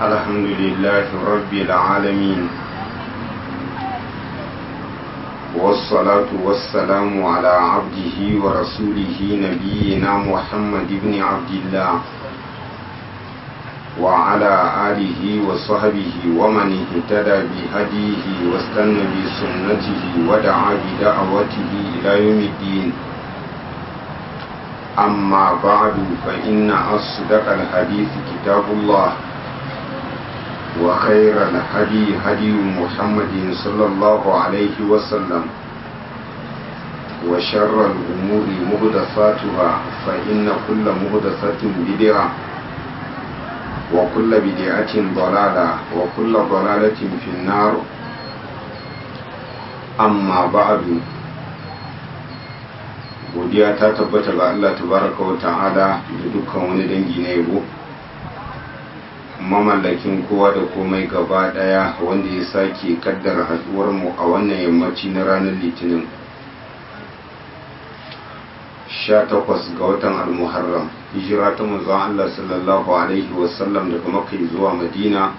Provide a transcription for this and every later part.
الحمد لله رب العالمين والصلاة والسلام على عبده ورسوله نبينا محمد بن عبد الله وعلى آله وصحبه ومن اهتدى بهديه واستنى بسنته ودعا بدعوته إلى يوم الدين أما بعد فإن أصدق الحديث كتاب الله وخير الهدي هدي محمد صلى الله عليه وسلم وشر الأمور مهدفاتها فإن كل مهدفة بدعة وكل بدعة ضلالة وكل ضلالة في النار أما بعد godiya ta tabbata ga Allah tabaraka wa ta'ala da dukkan wani dangi na yabo mamallakin kowa da komai gaba daya wanda ya sake kaddara haduwar mu a wannan yammaci na ranar litinin 18 ga watan al-muharram hijira ta manzon Allah sallallahu alaihi wasallam daga makka zuwa madina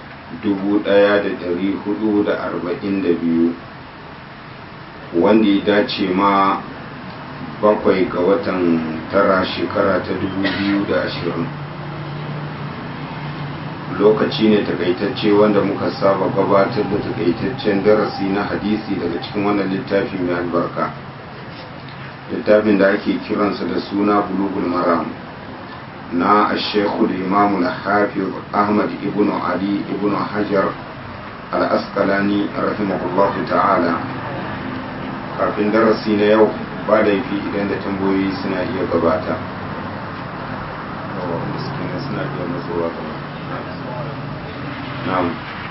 1442 wanda ya dace ma bakwai ga watan tara shekara ta 2020 lokaci ne takaitacce wanda muka saba gabatar da takaitaccen darasi na hadisi daga cikin wannan littafi mai albarka littafin da ake kiransa da suna bulugul maram na ashekul imamul hafiz ahmad ibn ali ibn hajar al-asqalani rahimahullahu ta'ala kafin darasi na yau ba laifi idan da tambayoyi suna iya gabata wanda suke nan suna iya matsowa gaba na'am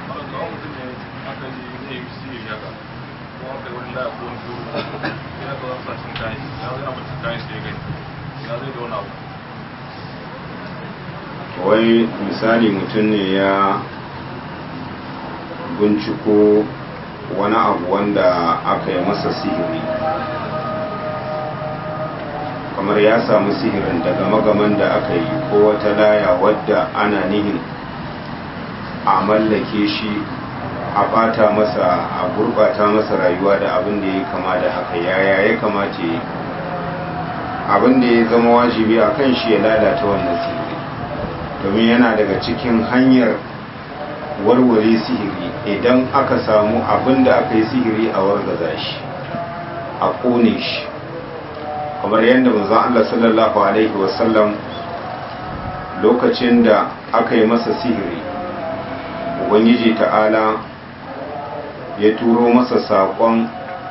wai misali mutum ne ya binciko wani abu wanda aka yi masa sihiri kamar ya samu sihirin daga magaman da aka yi ko wata laya wadda ana nihin a mallake shi a bata masa a gurbata masa rayuwa da abin da ya kama da haka yaya ya kamata yi abin da ya zama wajibi a kan shi ya lalata wannan sihiri domin yana daga cikin hanyar warware sihiri idan aka samu abin da aka yi sihiri a wargaza shi a kone shi kamar yadda manzon Allah sallallahu alaihi wasallam lokacin da aka yi masa sihiri ubangiji ta'ala ya turo masa saƙon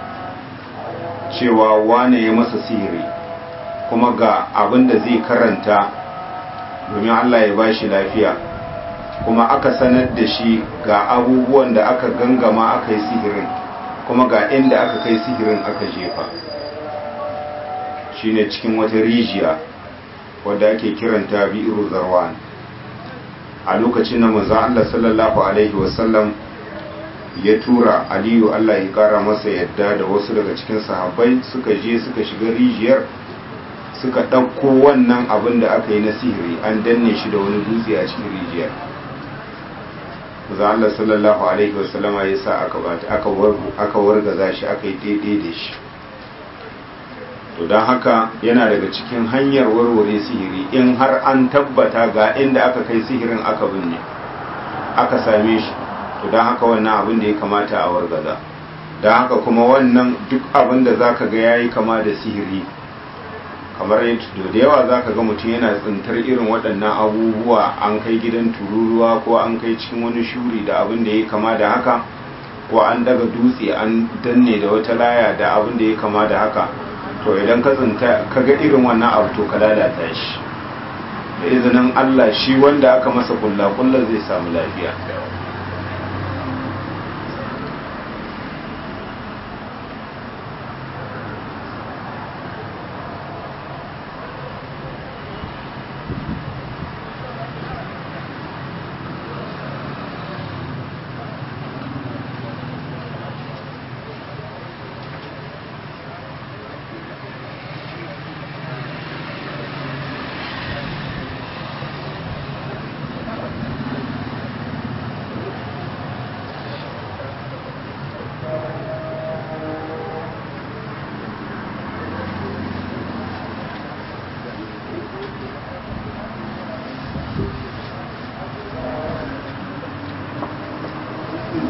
cewa wane ya masa sihiri kuma ga abin da zai karanta domin Allah ya ba shi lafiya kuma aka sanar da shi ga abubuwan da aka gangama aka yi sihirin kuma ga inda aka kai sihirin aka jefa shine cikin wata rijiya wadda ake kiranta bi'iru zarwan a lokacin da manzon Allah sallallahu alaihi wasallam ya tura Aliyu Allah ya kara masa yadda da wasu daga cikin sahabbai suka je suka shiga rijiyar suka ɗauko wannan abin da aka yi na sihiri an danne shi da wani dutse a cikin rijiyar manzon Allah sallallahu alaihi wasallama ya sa aka wargaza shi aka yi daidai da shi to don haka yana daga cikin hanyar warware sihiri in har an tabbata ga inda aka kai sihirin aka binne aka same shi to don haka wannan abin da ya kamata a wargaza don haka kuma wannan duk abin da za ka ga ya yi kama da sihiri kamar yadda da yawa za ka ga mutum yana tsintar irin waɗannan abubuwa an kai gidan tururuwa ko an kai cikin wani shuri da abin da ya kama da haka ko an daga dutse an danne da wata laya da abin da ya kama da haka to idan ka tsinta ka ga irin wannan abu to ka lalata shi da izinin Allah shi wanda aka masa kulla kulla zai samu lafiya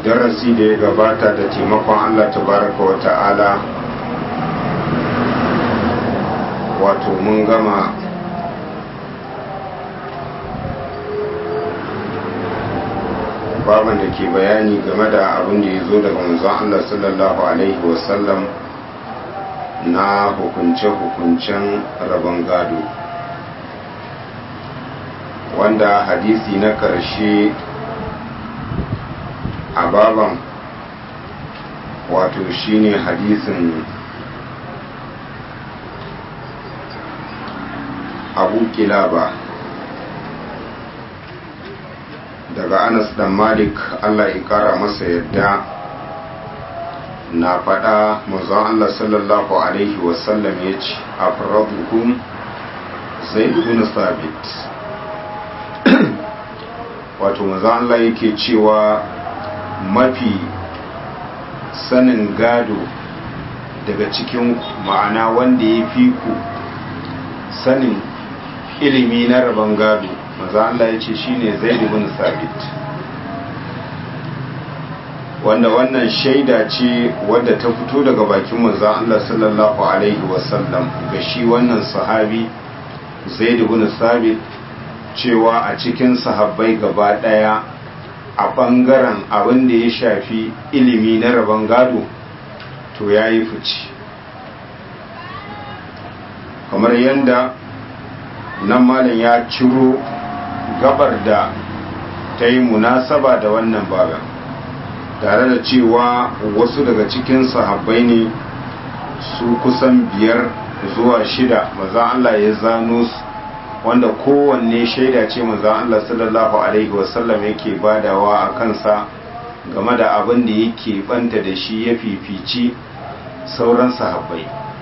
darasi da ya gabata da taimakon allah tabaraka wa ta'ala wato mun gama baban da ke bayani game da abin da ya zo daga manzon Allah sallallahu Alaihi wasallam na hukunce-hukuncen rabon gado wanda hadisi na ƙarshe a baban wato shine hadisin abu kilaba daga anas dan malik allah ya kara masa yadda na faɗa mazan allah sallallahu alaihi wasallam ya ce a farabukum zai ibn sabit wato mazan allah yake cewa mafi sanin gado daga cikin ma'ana wanda ya fi ku sanin ilimi na rabon gado maza Allah ya ce shi ne zai ibn sabit wanda wannan shaida ce wadda ta fito daga bakin maza Allah sallallahu alaihi wasallam ga shi wannan sahabi zai ibn sabit cewa a cikin sahabbai gaba daya a bangaren abin da ya shafi ilimi na rabon gado to ya yi fice kamar yadda nan malam ya ciro gabar da ta yi munasaba da wannan babin tare da cewa wasu daga cikin sahabbai ne su kusan biyar zuwa shida maza Allah ya zano su wanda kowanne shaida ce maza Allah sallallahu alaihi wasallam yake badawa a kansa game da abin da yake banta da shi ya fifici sauran sahabbai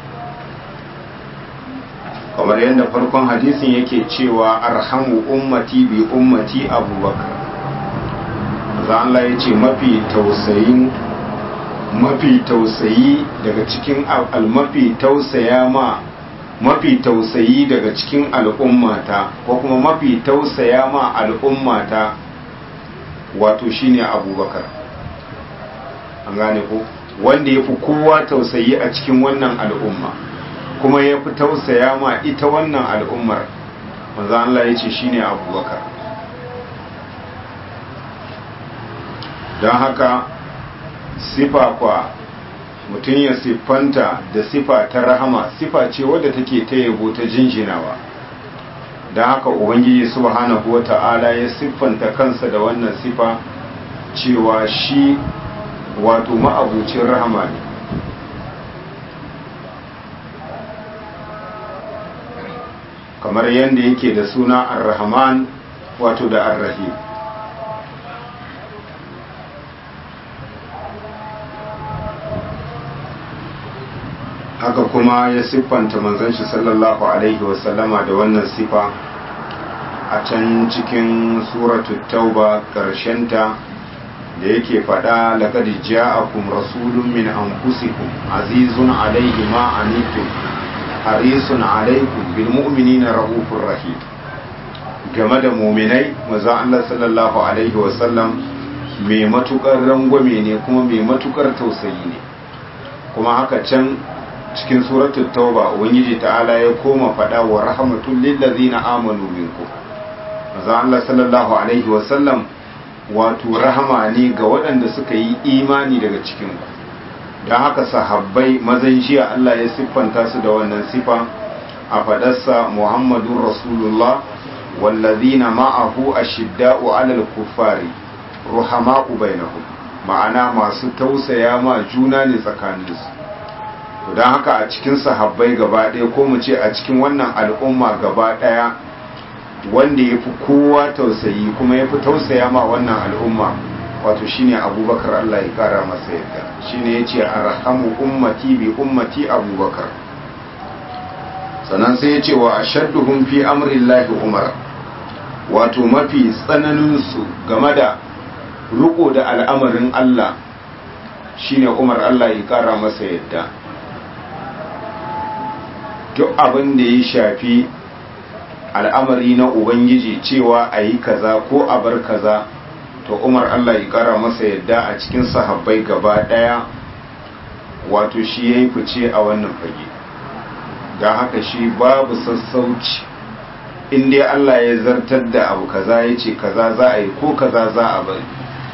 kamar yadda farkon hadisin yake cewa arhamu ummati bi ummati abubakar za Allah ya ce mafi tausayin mafi tausayi daga cikin almafi tausaya ma mafi tausayi daga cikin al'ummata ko kuma mafi tausaya ma al'ummata wato shine abubakar an gane ko wanda ya fi kowa tausayi a cikin wannan al'umma kuma ya fi tausaya ma ita wannan al'ummar manzo Allah ya ce shine abubakar don haka sifa kwa mutum ya siffanta da sifa ta rahama sifa ce wadda take ta yabo ta jinjinawa don haka ubangiji subhanahu wa ta'ala ya siffanta kansa da wannan sifa cewa shi wato ma'abucin rahama ne kamar yadda yake da suna ar-rahman wato da ar-rahim haka kuma ya siffanta manzon shi sallallahu alaihi wasallama da wannan sifa a can cikin suratul tauba ta da yake faɗa laqad ja'akum rasulun min anfusikum azizun alaihi ma anitum harisun alaikum bil mu'minina raufur rahim game da muminai maza Allah sallallahu alaihi wasallam mai matukar rangwame ne kuma mai matukar tausayi ne kuma haka can cikin suratul tauba ubangiji ta'ala ya koma fada wa rahmatul lil ladzina amanu minkum maza Allah sallallahu alaihi wasallam wato rahama ne ga waɗanda suka yi imani daga cikin ku don haka sahabbai mazan jiya Allah ya siffanta su da wannan sifa a fadarsa Muhammadun Rasulullah wallazina ma'ahu ashidda'u 'alal kuffari ruhama'u bainahum ma'ana masu tausaya ma juna ne tsakaninsu don haka a cikin sahabbai gaba ɗaya ko mu ce a cikin wannan al'umma gaba ɗaya wanda ya fi kowa tausayi kuma ya fi tausaya ma wannan al'umma wato shine abubakar Allah ya kara masa yadda shine ya ce arhamu ummati bi ummati abubakar sannan sai ya ce wa ashadduhum fi amrillahi umar wato mafi tsananinsu game da riko da al'amarin Allah shine umar Allah ya kara masa yadda duk abin da ya shafi al'amari na ubangiji cewa a yi kaza ko a bar kaza to umar allah ya kara masa yadda a cikin sahabbai gaba daya wato shi ya yi fice a wannan fage don haka shi babu sassauci inda allah ya zartar da abu kaza ya ce kaza za a yi ko kaza za a bari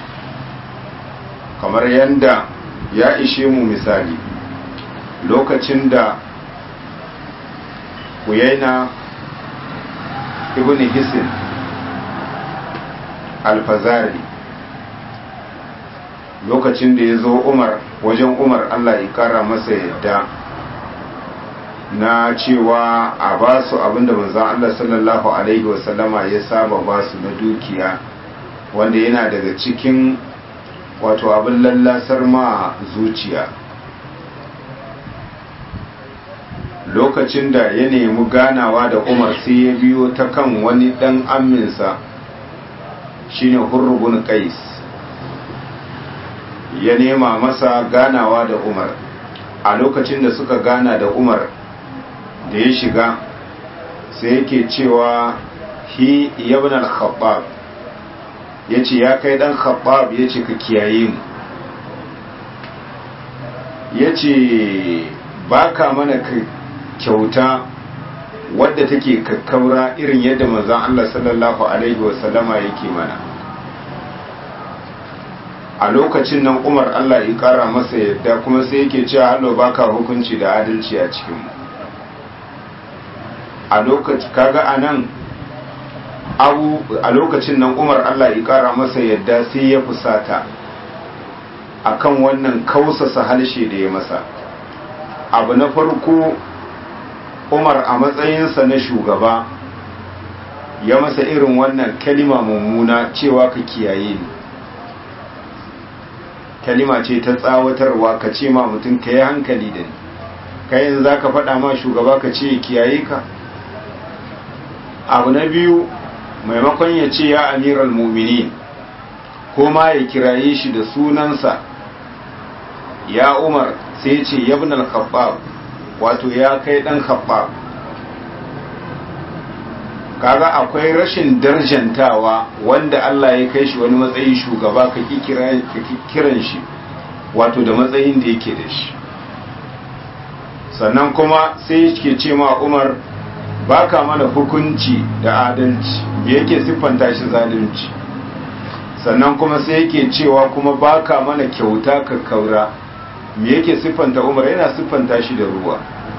kamar yadda ya ishe mu misali lokacin da kuyaina ibn hisin alfazari lokacin da ya zo umar wajen umar allah ya kara masa yadda na cewa a ba su abinda manzan allah sallallahu alaihi wasallama ya saba ba su na dukiya wanda yana daga cikin wato abin lallasar ma zuciya lokacin da ya nemi ganawa da umar sai ya biyo ta kan wani dan aminsa shine hurrubun qais ya nema masa ganawa da umar a lokacin da suka gana da umar da ya shiga sai yake cewa hi ibn al-khattab yace ya kai dan khattab yace ka kiyaye mu yace baka mana kyauta wadda take kakkaura irin yadda manzon Allah sallallahu alaihi wasallama yake mana a lokacin nan Umar Allah ya kara masa yadda kuma sai yake cewa hallo baka hukunci da adalci a cikin mu a lokaci kaga anan abu a lokacin nan Umar Allah ya kara masa yadda sai ya fusata akan wannan kausasa halshe da ya masa abu na farko umar a matsayinsa na shugaba ya masa irin wannan kalima mummuna cewa ka kiyaye ni kalima ce ta tsawatarwa ka ce ma mutum ka yi hankali da ni kayan za ka faɗa ma shugaba ka ce kiyaye ka abu na biyu maimakon ya ce ya amiral muminin ko ma ya kiraye shi da sunansa ya umar sai ce yabin al-khabbab wato ya kai dan khabbab kaga akwai rashin darjantawa wanda Allah ya kai shi wani matsayin shugaba ka kiran shi wato da matsayin da yake da shi sannan kuma sai yake ce ma Umar baka mana hukunci da adalci me yake siffanta shi zalunci sannan kuma sai yake cewa kuma baka mana kyauta ka kaura me yake siffanta Umar yana siffanta shi da ruwa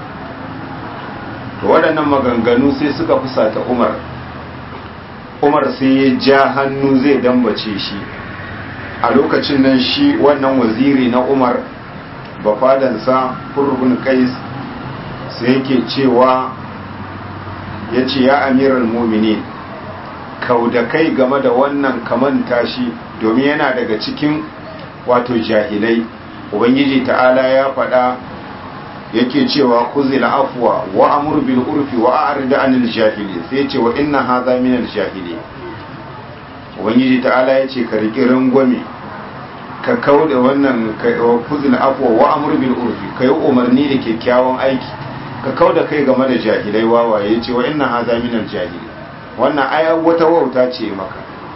to waɗannan maganganu sai suka fusata umar umar sai ya ja hannu zai dambace shi a lokacin nan shi wannan waziri na umar bafadansa furbin kais sai yake cewa ya ce ya amiral mumini kau da kai game da wannan kamanta shi domin yana daga cikin wato jahilai ubangiji ta'ala ya faɗa yake cewa kuzil afwa wa amur bil urfi wa a'rid anil jahili sai yace wa inna hadha min al jahili ubangiji ta'ala yace ka riki rangwame ka kauda wannan kuzil afwa wa amur bil urfi kai umarni da kyakkyawan aiki ka kauda kai game da jahilai wawaye yace wa inna hadha min al jahili wannan aya wata wauta ce maka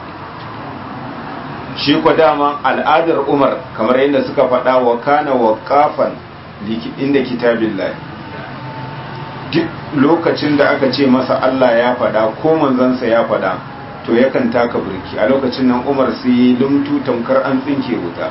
shi kwa dama al'adar umar kamar yadda suka faɗa wa kana waqafan inda kitabin duk lokacin da aka ce masa Allah ya faɗa ko manzansa ya faɗa to yakan taka burki a lokacin nan umar sai lumtu tamkar an tsinke wuta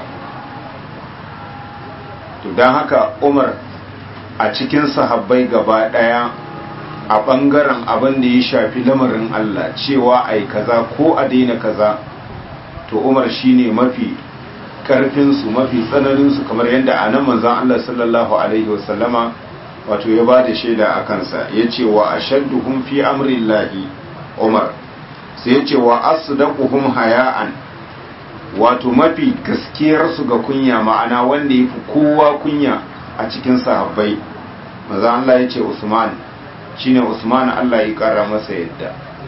to don haka umar a cikin sahabbai gaba ɗaya a ɓangaren abin da ya shafi lamarin Allah cewa ai kaza ko a daina kaza to umar shine mafi karfinsu mafi tsananinsu kamar yadda a nan manzan Allah sallallahu Alaihi wasallama wato ya ba da shaida a kansa ya ce wa a shadduhun fi amrillahi umar sai ya ce wa asdaquhum haya'an wato mafi gaskiyarsu ga kunya ma'ana wanda ya fi kowa kunya a cikin sahabbai manzan Allah ya ce usman shine usman Allah ya kara masa yadda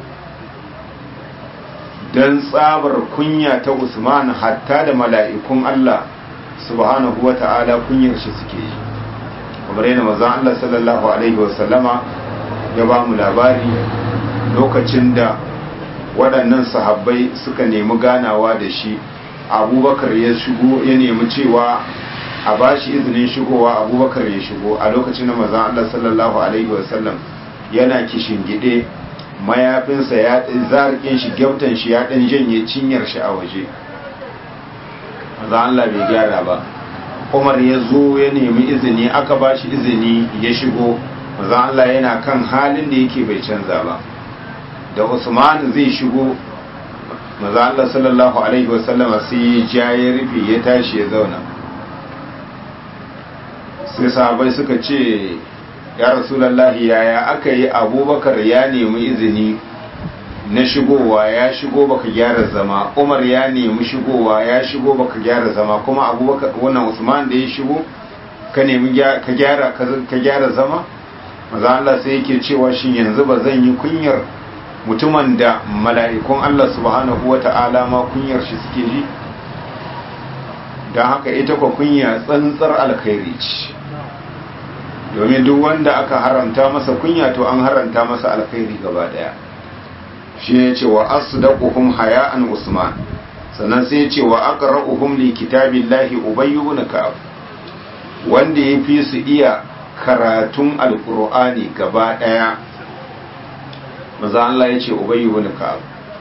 don tsabar kunya ta Usman hatta da mala'ikun Allah subhanahu wa ta'ala kunyar shi suke yi kamar yana mazan Allah sallallahu Alaihi wasallama ya ba mu labari lokacin da waɗannan sahabbai suka nemi ganawa da shi abubakar ya shigo ya nemi cewa a ba shi izinin shigowa abubakar ya shigo a lokacin da mazan Allah sallallahu alaihi wasallam yana kishin gide mayafinsa ya zarkin shi gyautan shi ya ɗan janye cinyar shi a waje mazan Allah bai gyara ba umar ya zo ya nemi izini aka ba shi izini ya shigo mazan Allah yana kan halin da yake bai canza ba da usman zai shigo maza Allah sallallahu alaihi wasallam sai ya ja ya rufe ya tashi ya zauna sai sahabai suka ce ya rasulallahi yaya aka yi abubakar ya nemi izini na shigowa ya shigo baka gyara zama umar ya nemi shigowa ya shigo baka gyara zama kuma abubakar wannan usman da ya shigo ka nemi ka gyara ka gyara zama maza Allah sai yake cewa shin yanzu ba zan yi kunyar mutumin da mala'ikun Allah subhanahu wa ta'ala ma kunyar shi suke ji don haka ita kwa kunya tsantsar alkhairi ce domin duk wanda aka haramta masa kunya to an haramta masa alkhairi gaba daya shi ne ce wa asdaquhum haya'an usman sannan sai ce wa aqra'uhum li kitabillahi ubayy ibn ka'ab wanda ya fi su iya karatun alqur'ani gaba daya maza Allah ya ce ubayy ibn ka'ab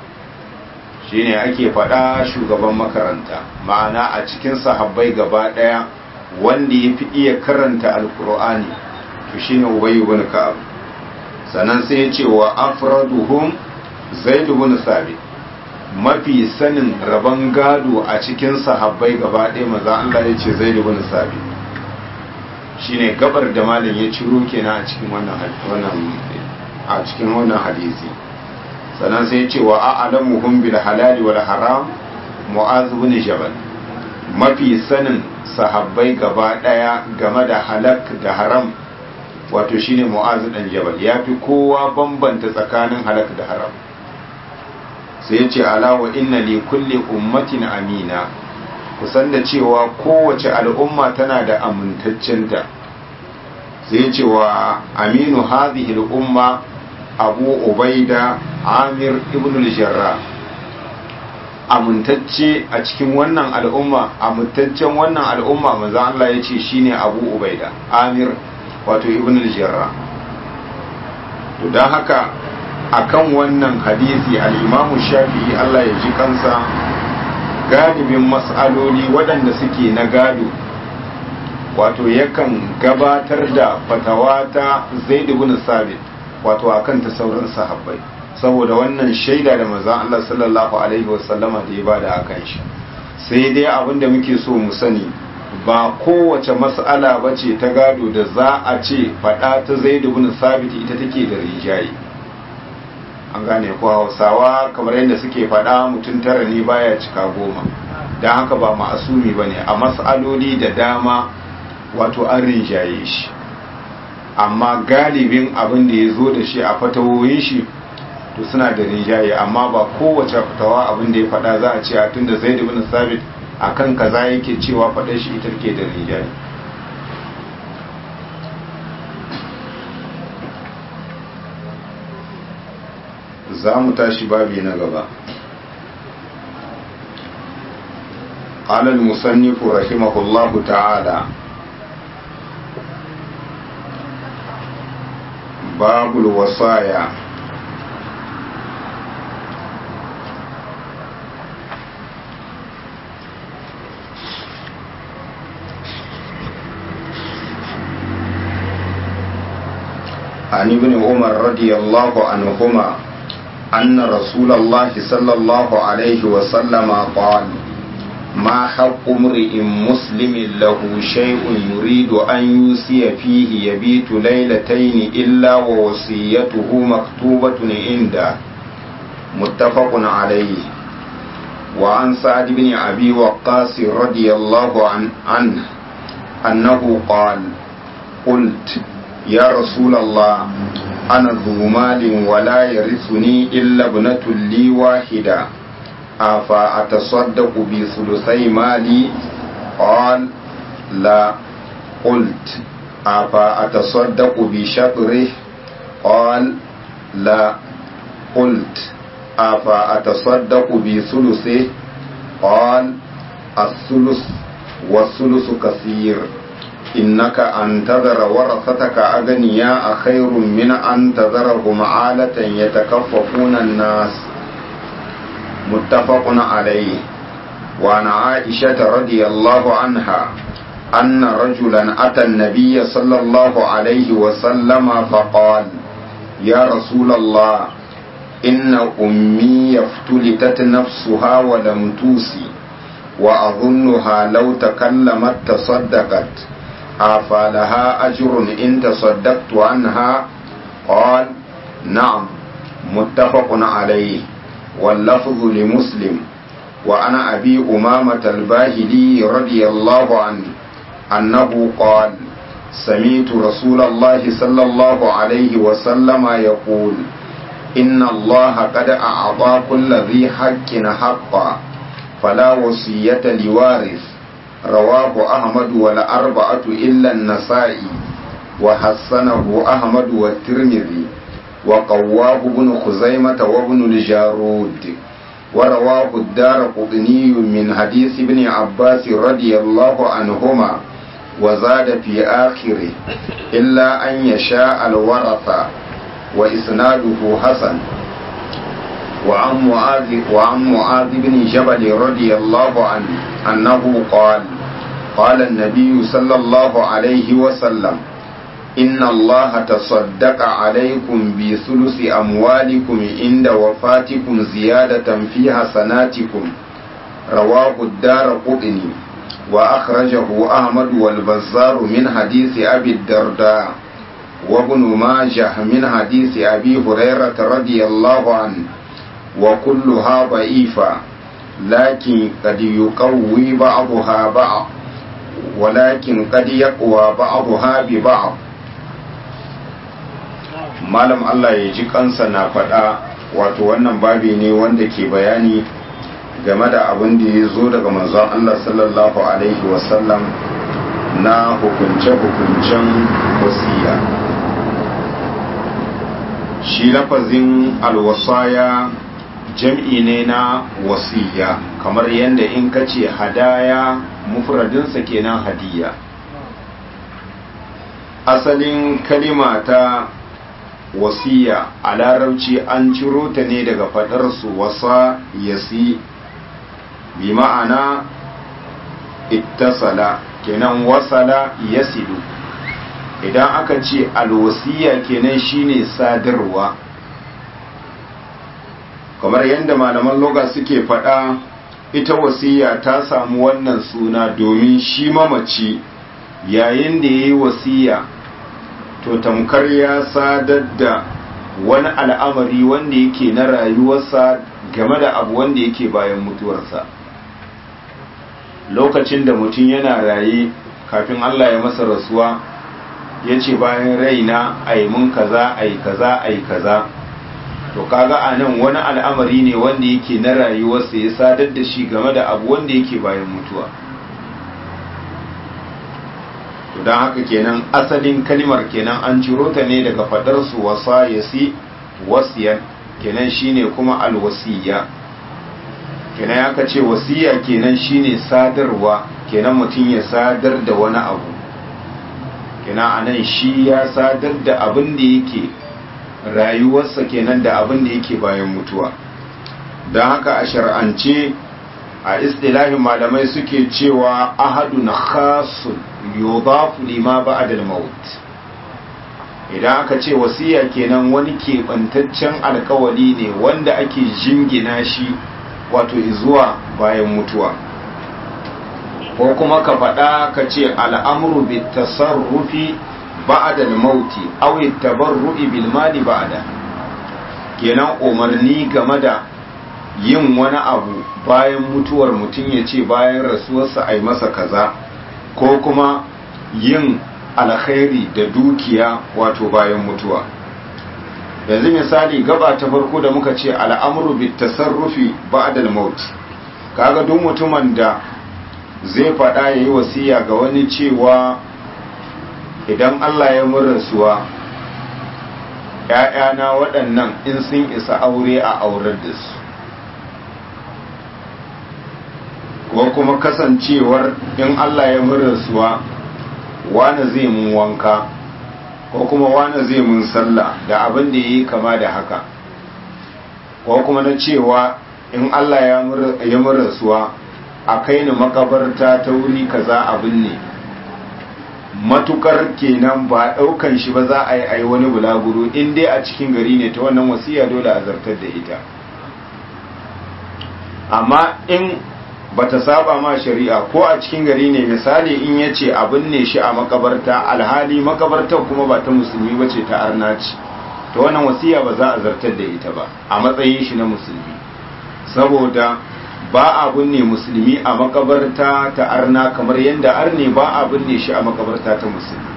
shine ake faɗa shugaban makaranta ma'ana a cikin sahabbai gaba daya wanda ya fi iya karanta alqur'ani to shine ubayy ibn ka'ab sannan sai ya ce wa afraduhum zaid ibn sabit mafi sanin rabon gado a cikin sahabbai gaba ɗaya maza Allah ya ce zaid ibn sabit shine gabar da malam ya ciro kenan a cikin wannan wannan a cikin wannan hadisi sannan sai ya ce wa a'lamuhum bil halali wal haram mu'az ibn jabal mafi sanin sahabbai gaba ɗaya game da halak da haram wato shine mu'az dan jabal yafi kowa bambanta tsakanin halak da haram sai ya ce alawa inna li kulli ummatin amina kusan da cewa kowace al'umma tana da amintaccenta sai ya ce wa aminu hadhihi al'umma abu ubaida amir ibn al-jarra amintacce a cikin wannan al'umma amintaccen wannan al'umma manzo Allah ya ce shine abu ubaida amir wato ibn al-jarra to dan haka akan wannan hadisi al-imamu shafi'i Allah ya ji kansa galibin mas'aloli waɗanda suke na gado wato yakan gabatar da fatawa ta zaid ibn sabit wato akan ta sauran sahabbai saboda wannan shaida da manzon Allah sallallahu alaihi wasallama da ya bada akan shi sai dai abin da muke so mu sani ba kowace mas'ala bace ta gado da za a ce fada ta zaid ibn sabit ita take da rijayi an gane ko hausawa kamar yadda suke faɗa mutum tara ne baya cika goma don haka ba ma'asumi ba ne a matsaloli da dama wato an rinjaye shi amma galibin abin da ya zo da shi a fatawoyin shi to suna da rinjaye amma ba kowace fatawa abin da ya faɗa za a ce a tun da zai ibn sabit a kan kaza yake cewa faɗar shi ita ke da rinjaye za mu tashi babi na gaba قال المصنف رحمه الله تعالى باب الوصايا عن ابن عمر رضي الله عنهما أن رسول الله صلى الله عليه وسلم قال ما حق امرئ مسلم له شيء يريد أن يوصي فيه يبيت ليلتين إلا ووصيته مكتوبة عنده متفق عليه وعن سعد بن أبي وقاص رضي الله عن عنه أنه قال قلت يا رسول الله أنا ذو مال ولا يرثني إلا ابنة لي واحدة أفأتصدق بثلثي مالي قال لا قلت أفأتصدق بشطره قال لا قلت أفأتصدق بثلثه قال الثلث والثلث كثير إنك أن تذر ورثتك أغنياء خير من أن تذرهم عالة يتكففون الناس متفق عليه وعن عائشة رضي الله عنها أن رجلا أتى النبي صلى الله عليه وسلم فقال يا رسول الله إن أمي افتلتت نفسها ولم توسي وأظنها لو تكلمت تصدقت أفلها أجر إن تصدقت عنها قال نعم متفق عليه واللفظ لمسلم وعن أبي أمامة الباهلي رضي الله عنه أنه قال سمعت رسول الله صلى الله عليه وسلم يقول إن الله قد أعطى كل ذي حق حقا فلا وصية لوارث رواه أحمد والأربعة إلا النسائي وحسنه أحمد والترمذي وقواه ابن خزيمة وابن الجارود ورواه الدار قطني من حديث ابن عباس رضي الله عنهما وزاد في آخره إلا أن يشاء الورثة وإسناده حسن وعن معاذ وعن معاذ بن جبل رضي الله عنه أنه قال قال النبي صلى الله عليه وسلم إن الله تصدق عليكم بثلث أموالكم عند وفاتكم زيادة في حسناتكم رواه الدار قطني وأخرجه أحمد والبزار من حديث أبي الدرداء وابن ماجه من حديث أبي هريرة رضي الله عنه وكلها ضعيفة لكن قد يقوي بعضها بعض ولكن قد يقوى بعضها ببعض malam Allah ya ji kansa na faɗa wato wannan babi ne wanda ke bayani game da abin da ya zo daga manzon Allah sallallahu alaihi wasallam na hukunce-hukuncen wasiya shi lafazin alwasaya jam'i ne na wasiya kamar yadda in ka ce hadaya mufradinsa kenan hadiya asalin kalima ta wasiya a larabci an ciro ta ne daga faɗarsu wasa yasi bi ma'ana ittasala kenan wasala yasidu idan aka ce alwasiya kenan shine sadarwa kamar yadda malaman loga suke faɗa ita wasiya ta samu wannan suna domin shi mamaci yayin da ya yi wasiya to tamkar ya sadar da wani al'amari wanda yake na rayuwarsa game da abu wanda yake bayan mutuwarsa lokacin da mutum yana raye kafin Allah ya masa rasuwa ya ce bayan raina a yi mun kaza a yi kaza a yi kaza to kaga a nan wani al'amari ne wanda yake na rayuwarsa ya sadar da shi game da abu wanda yake bayan mutuwa to don haka kenan asalin kalimar kenan an ciro ta ne daga fadar su wasa yasi wasiyan kenan shine kuma alwasiya kenan ya ce wasiya kenan shine sadarwa kenan mutum ya sadar da wani abu kenan anan shi ya sadar da abin da yake rayuwarsa kenan da abin da yake bayan mutuwa don haka a shar'ance a istilahin malamai suke cewa ahadun khasun yudafu lima ba'da al-maut idan aka ce wasiya kenan wani keɓantaccen alkawali ne wanda ake jingina shi wato zuwa bayan mutuwa ko kuma ka faɗa ka ce al'amuru bi tasarrufi ba'da al-mauti aw at-tabarru'i bil mali ba'da kenan umarni game da yin wani abu bayan mutuwar mutum ya ce bayan rasuwarsa a yi masa kaza ko kuma yin alkhairi da dukiya wato bayan mutuwa yanzu misali gaba ta farko da muka ce al'amuru bi tasarrufi ba'dal maut kaga duk mutumin da zai faɗa yayi wasiya ga wani cewa idan Allah ya mun rasuwa ‘ya'yana waɗannan in sun isa aure a aurar da su ko kuma kasancewar in Allah ya rasuwa wane zai mun wanka ko kuma wane zai mun sallah da abin da ya yi kama da haka ko kuma na cewa in Allah ya rasuwa a kai ni makabarta ta wuri kaza abin ne matukar kenan ba daukan shi ba za a yi a yi wani bulaguro in dai a cikin gari ne ta wannan wasiya dole a zartar da ita amma in bata saba ma shari'a ko a cikin gari ne misali in ya ce abin ne shi a makabarta alhali makabartar kuma ba ta musulmi ba ce ta arnaci ta wannan wasiya ba za a zartar da ita ba a matsayin shi na musulmi saboda ba a binne musulmi a makabarta ta arna kamar yadda arne ba a binne shi a makabarta ta musulmi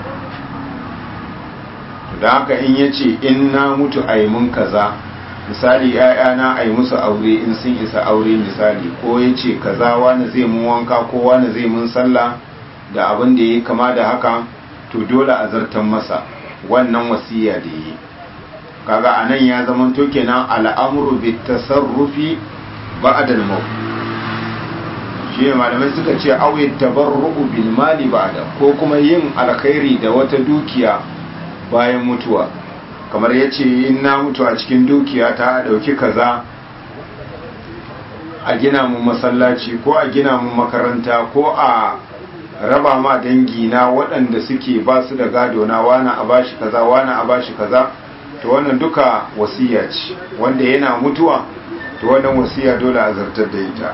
da haka in ya ce in na mutu a yi mun kaza misali ‘ya'yana a yi musu aure in sun isa aure misali ko ya ce kaza wani zai mun wanka ko wani zai mun sallah da abin da ya kama da haka to dole a zartan masa wannan wasiya da yi kaga a nan ya zama to kenan al'amuru bi tasarrufi ba'dal maut shi ne malamai suka ce awi tabarru'u bil mali ba'da ko kuma yin alkhairi da wata dukiya bayan mutuwa kamar ya ce in na mutu a cikin dukiya ta ɗauki kaza a gina mu masallaci ko a gina mu makaranta ko a raba ma dangi na waɗanda suke ba su da gado na wani a bashi kaza wani a bashi kaza to wannan duka wasiya ce wanda yana mutuwa to wannan wasiya dole a zartar da ita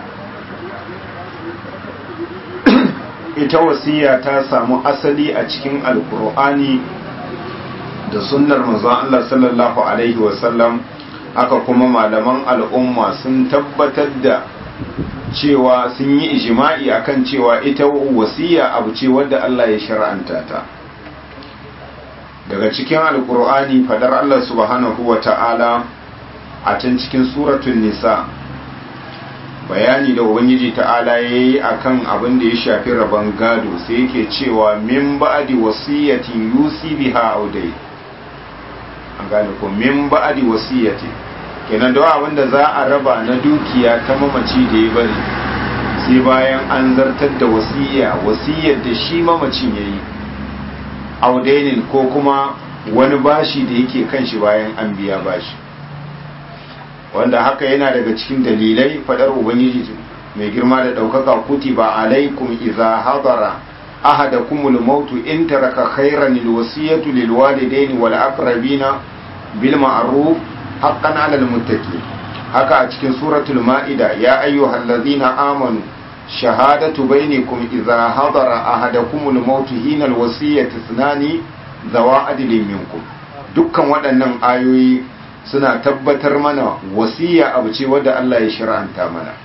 ita wasiya ta samu asali a cikin alkur'ani da sunnar manzon Allah sallallahu alaihi wasallam haka kuma malaman al'umma sun tabbatar da cewa sun yi ijima'i akan cewa ita wasiya abu ce wadda Allah ya shar'anta ta daga cikin alkur'ani fadar Allah subhanahu wa ta'ala a can cikin suratun nisa bayani da ubangiji ta'ala ya yi a kan abin da ya shafi rabon gado sai yake cewa min ba'adi wasiyyatin yusi biha audai an gane ko min ba'adi wasiyyati kenan da abin da za a raba na dukiya ta mamaci da ya bari sai bayan an zartar da wasiyya wasiyyar da shi mamacin ya yi audainin ko kuma wani bashi da yake kan shi bayan an biya bashi wanda haka yana daga cikin dalilai fadar ubangiji mai girma da daukaka kutiba alaikum idza hadara ahadakumul maut in taraka khayran alwasiyatu lilwalidayn wal aqrabina bil ma'ruf haqqan 'alal muttaqin haka a cikin suratul ma'ida ya ayyuhallazina amanu shahadatu bainakum idza hadara ahadakumul maut hina alwasiyati ithnani zawa adlin minkum dukkan waɗannan ayoyi suna tabbatar mana wasiya abu ce wadda Allah ya shir'anta mana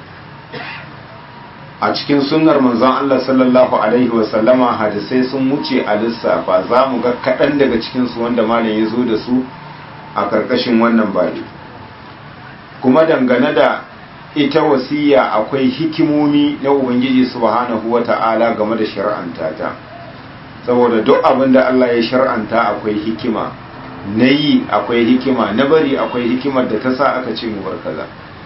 a cikin sunnar manzon Allah sallallahu alaihi wasallama hadisai sun wuce a lissafa za mu ga kaɗan daga cikinsu wanda malam ya zo da su a ƙarƙashin wannan bari kuma dangane da ita wasiya akwai hikimomi na ubangiji subhanahu wata'ala game da shari'anta ta saboda duk abin da Allah ya shar'anta akwai hikima na yi akwai hikima na bari akwai hikimar da ta sa aka ce mu bar kaza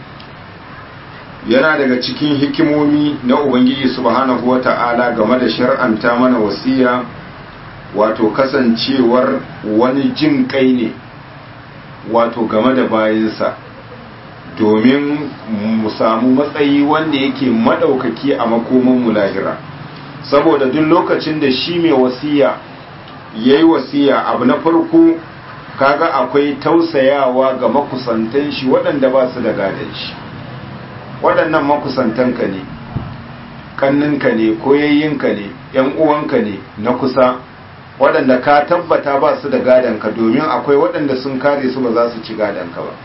yana daga cikin hikimomi na ubangiji subhanahu wata'ala game da shar'anta mana wasiya wato kasancewar wani jin kai ne wato game da bayansa domin mu samu matsayi wanda yake madaukaki a makoman mu lahira saboda duk lokacin da shi mai wasiya yayi wasiya abu na farko kaga akwai tausayawa ga makusantan shi waɗanda ba su da gadon shi waɗannan makusantanka ne kanninka ne koyayyinka ne ‘yan uwanka ne na kusa waɗanda ka tabbata ba su da gadonka domin akwai waɗanda sun kare su ba za su ci gadonka ba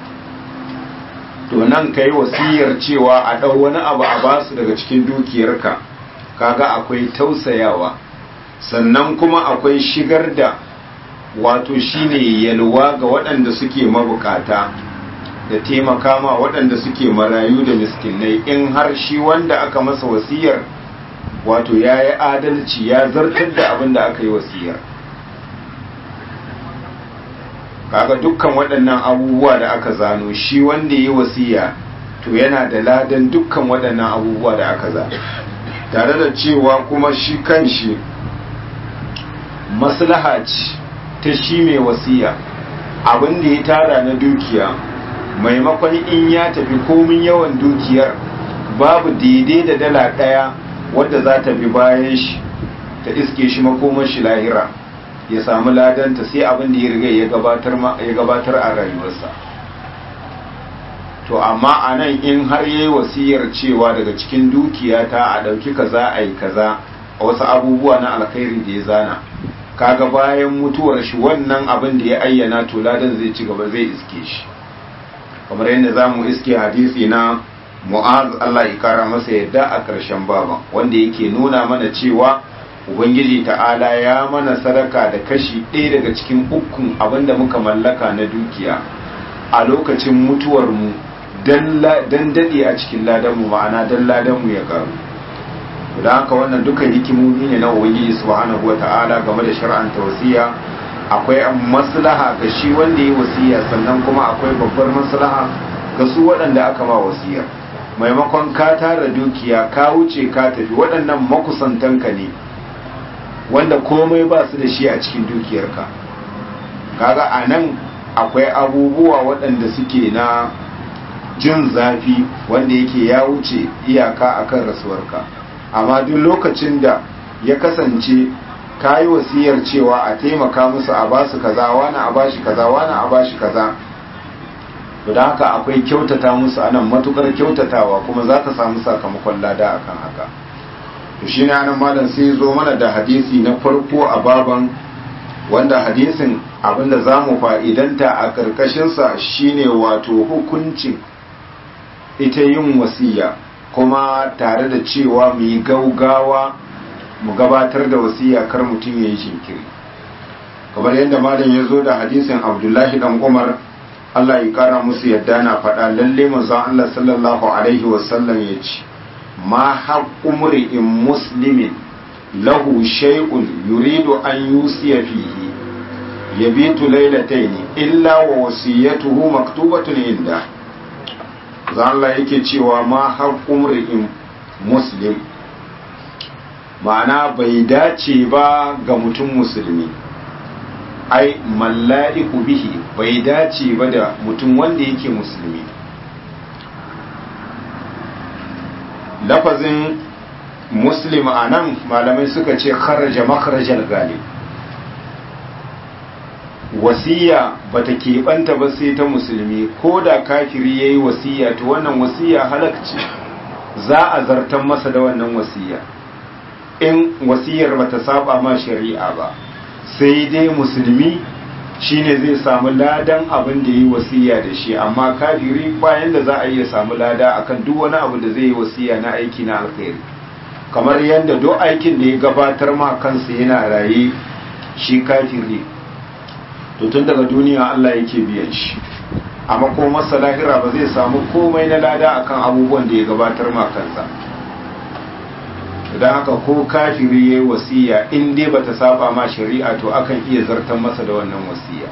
to nan ka yi wasiyar cewa a ɗau wani abu a ba su daga cikin dukiyarka kaga akwai tausayawa sannan kuma akwai shigar da wato shine yalwa ga waɗanda suke mabukata da taimaka ma waɗanda suke marayu da miskinai in har shi wanda aka masa wasiyar wato ya yi adalci ya zartar da abin da aka yi wasiyar kaga dukkan waɗannan abubuwa da aka zano shi wanda ya wasiya to yana da ladan dukkan waɗannan abubuwa da aka zano tare da cewa kuma shi kan shi maslaha ce ta shi mai wasiya abin da ya tara na dukiya maimakon in ya tafi komin yawan dukiyar babu daidai da dala ɗaya wadda za ta bi bayan shi ta iske shi makomar shi lahira ya samu ladanta sai abin da ya riga ya gabatar a rayuwarsa to amma a nan in har yi wasiyar cewa daga cikin dukiyata a ɗauki kaza a yi kaza a wasu abubuwa na alkhairi da ya zana kaga bayan mutuwar shi wannan abin da ya ayyana to ladan zai ci gaba zai iske shi kamar yadda za mu iske hadisi na mu'az Allah ya kara masa yadda a ƙarshen baba wanda yake nuna mana cewa ubangiji ta'ala ya mana sadaka da kashi ɗaya daga cikin ukun abin da muka mallaka na dukiya a lokacin mutuwar mu dan daɗe a cikin ladanmu ma'ana dan ladanmu ya karu da haka wannan duka hikimomi ne na ubangiji subhanahu wa ta'ala game da shar'anta wasiya akwai maslaha ga shi wanda ya wasiya sannan kuma akwai babbar maslaha ga su waɗanda aka ma wasiyar maimakon ka tara dukiya ka wuce ka tafi waɗannan makusantanka ne wanda komai ba su da shi a cikin dukiyarka kaga a nan akwai abubuwa waɗanda suke na jin zafi wanda yake ya wuce iyaka akan rasuwarka amma duk lokacin da ya kasance ka yi wasiyar cewa a taimaka musu a basu kaza wani a bashi kaza wani a bashi kaza to da haka akwai kyautata musu anan matukar kyautatawa kuma za ka samu sakamakon lada akan haka to shi ne anan malam sai zo mana da hadisi na farko a baban wanda hadisin abinda za mu fa'idanta a ƙarƙashinsa shine wato hukuncin ita yin wasiya kuma tare da cewa mu yi gaugawa mu gabatar da wasiya kar mutum ya yi jinkiri kamar yadda malam ya zo da hadisin abdullahi dan umar allah ya kara musu yadda na faɗa lalle manzon allah sallallahu alaihi wasallam ya ce ma haqqu mri'in muslimin lahu shay'un yuridu an yusiya fihi yabitu laylatayn illa wa wasiyatuhu maktubatun inda Allah yake cewa ma haqqu mri'in muslim ma'ana bai dace ba ga mutum musulmi ai malla'iku bihi bai dace ba da mutum wanda yake musulmi lafazin muslim a nan malamai suka ce kharaja makharajal galib wasiya bata keɓanta ba sai ta musulmi ko da kafiri ya yi wasiya to wannan wasiya halakci za a zartan masa da wannan wasiya in wasiyar bata saba ma shari'a ba sai dai musulmi shine zai samu ladan abin da yi wasiya da shi amma kafiri bayan da za a iya samu lada akan duk wani abu da zai yi wasiya na aiki na alkhairi kamar yadda duk aikin da ya gabatar ma kansa yana raye shi kafiri to tun daga duniya Allah yake biyan shi amma ko masa lahira ba zai samu komai na lada akan abubuwan da ya gabatar ma kansa don haka ko kafiri ya yi wasiya in dai ba ta saba ma shari'a to akan iya zartan masa da wannan wasiya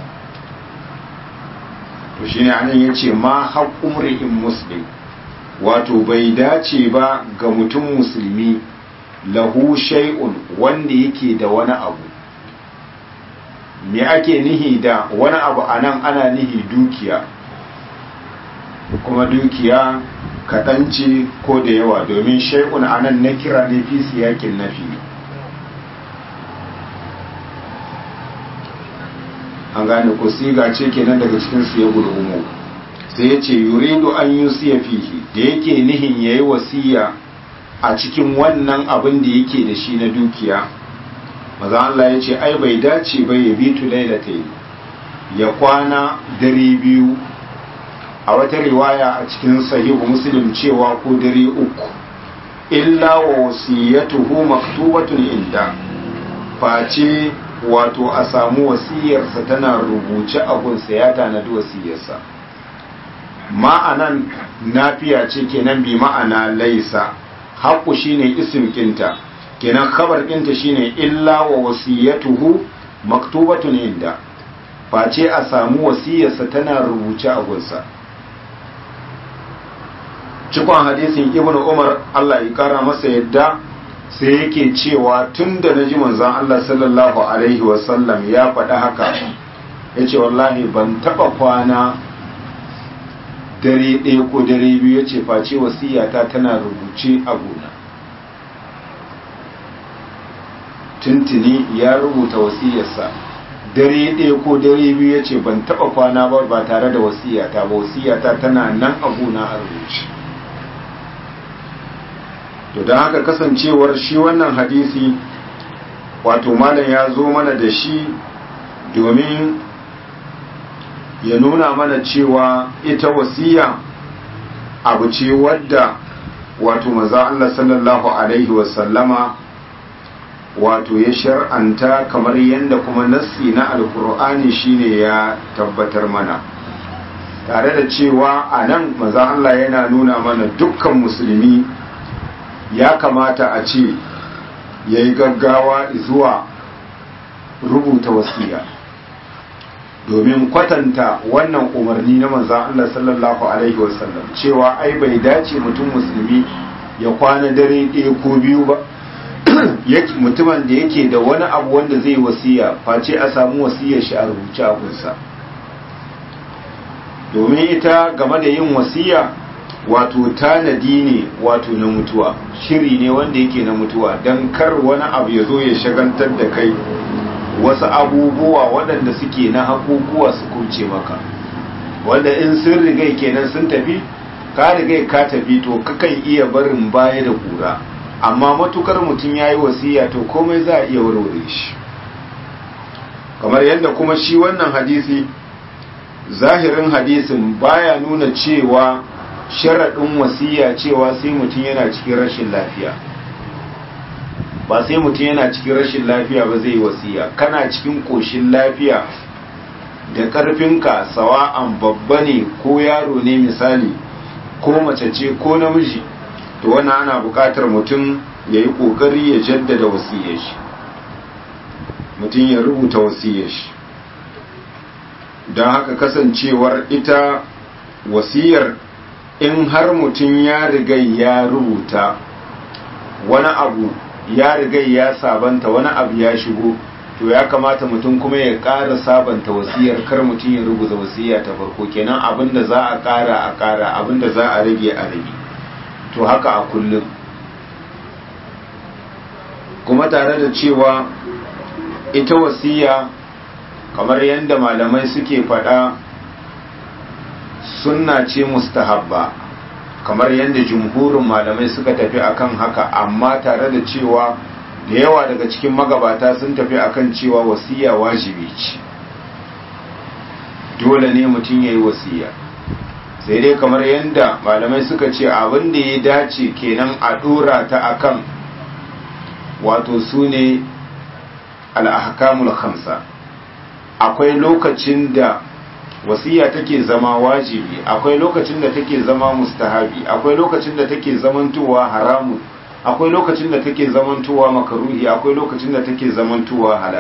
to shi ne anan ya ce ma haƙƙun ri'in muslim wato bai dace ba ga mutum musulmi lahu shay'un wanda yake da wani abu me ake nihi da wani abu anan ana nihi dukiya kuma dukiya kaɗan ce ko da yawa domin shaikun anan na kira ne fi siyakin nafi an gane ko siga ce kenan daga cikin su ya gulhumu sai ya ce yuridu an yi siya fihi da yake nihin ya yi wasiya a cikin wannan abin da yake da shi na dukiya maza Allah ya ce ai bai dace bai ya bitu lailatai ya kwana dare biyu a wata riwaya a cikin sahihu muslim cewa ko dare uku illa wa wasiyatuhu maktubatun inda face wato a samu wasiyarsa tana rubuce a gunsa ya tanadi wasiyarsa ma'anan nafiya ce kenan bi ma'ana laisa haƙu shine isim kinta kenan khabar kinta shine illa wa wasiyatuhu maktubatun inda face a samu wasiyarsa tana rubuce a gunsa cikon hadisin ibnu umar Allah ya kara masa yadda sai yake cewa tun da na ji manzon Allah sallallahu alaihi wasallam ya faɗi haka ya ce wallahi ban taɓa kwana dare ɗaya ko dare biyu ya ce face wasiyata tana rubuce a gona tuntuni ya rubuta wasiyarsa dare ɗaya ko dare biyu ya ce ban taɓa kwana ba ba tare da wasiyata ba wasiyata tana nan a gona a rubuce to don haka kasancewar shi wannan hadisi wato malam ya zo mana da shi domin ya nuna mana cewa ita wasiya abu ce wadda wato maza Allah sallallahu alaihi wasallama wato ya shar'anta kamar yadda kuma nassi na alkur'ani shine ya tabbatar mana tare da cewa a nan maza Allah yana nuna mana dukkan musulmi ya kamata a ce ya yi gaggawa zuwa rubuta wasiya domin kwatanta wannan umarni na manzan Allah sallallahu Alaihi wasallam cewa ai bai dace mutum musulmi ya kwana dare ɗaya ko biyu ba mutumin da yake da wani abu wanda zai wasiya face a samu wasiyar shi a rubuce a kunsa domin ita game da yin wasiya wato tanadi ne wato na mutuwa shiri ne wanda yake na mutuwa don kar wani abu ya zo ya shagantar da kai wasu abubuwa waɗanda suke na hakukuwa su kuce maka wanda in sun rigai kenan sun tafi ka rigai ka tafi to kakan iya barin baya da kura amma matukar mutum ya yi wasiya to komai za a iya warware shi kamar yadda kuma shi wannan hadisi zahirin hadisin baya nuna cewa sharaɗin wasiya cewa sai mutum yana cikin rashin lafiya ba sai mutum yana cikin rashin lafiya ba zai yi wasiya kana cikin ƙoshin lafiya da ƙarfinka sawa'an babba ne ko yaro ne misali ko mace ce ko namiji to wani ana buƙatar mutum ya yi ƙoƙari ya jaddada wasiyar shi mutum ya rubuta wasiyar shi don haka kasancewar ita wasiyar in har mutum ya riga ya rubuta wani abu ya riga ya sabanta wani abu ya shigo to ya kamata mutum kuma ya ƙara sabanta wasiyar kar mutum ya rubuta wasiya ta farko kenan abinda za a ƙara a ƙara abinda za a rage a rage to haka a kullum kuma tare da cewa ita wasiya kamar yadda malamai suke faɗa sunna ce mustahabba kamar yadda jumhurin malamai suka tafi akan haka amma tare da cewa da yawa daga cikin magabata sun tafi akan cewa wasiya wajibi ce dole ne mutum ya yi wasiya sai dai kamar yadda malamai suka ce abin da ya dace kenan a dora ta akan wato su ne al'ahkamul khamsa akwai lokacin da wasiya take zama wajibi akwai lokacin da take zama mustahabi akwai lokacin da take zamantowa haramu akwai lokacin da take zamantowa makaruhi akwai lokacin da take zamantowa halal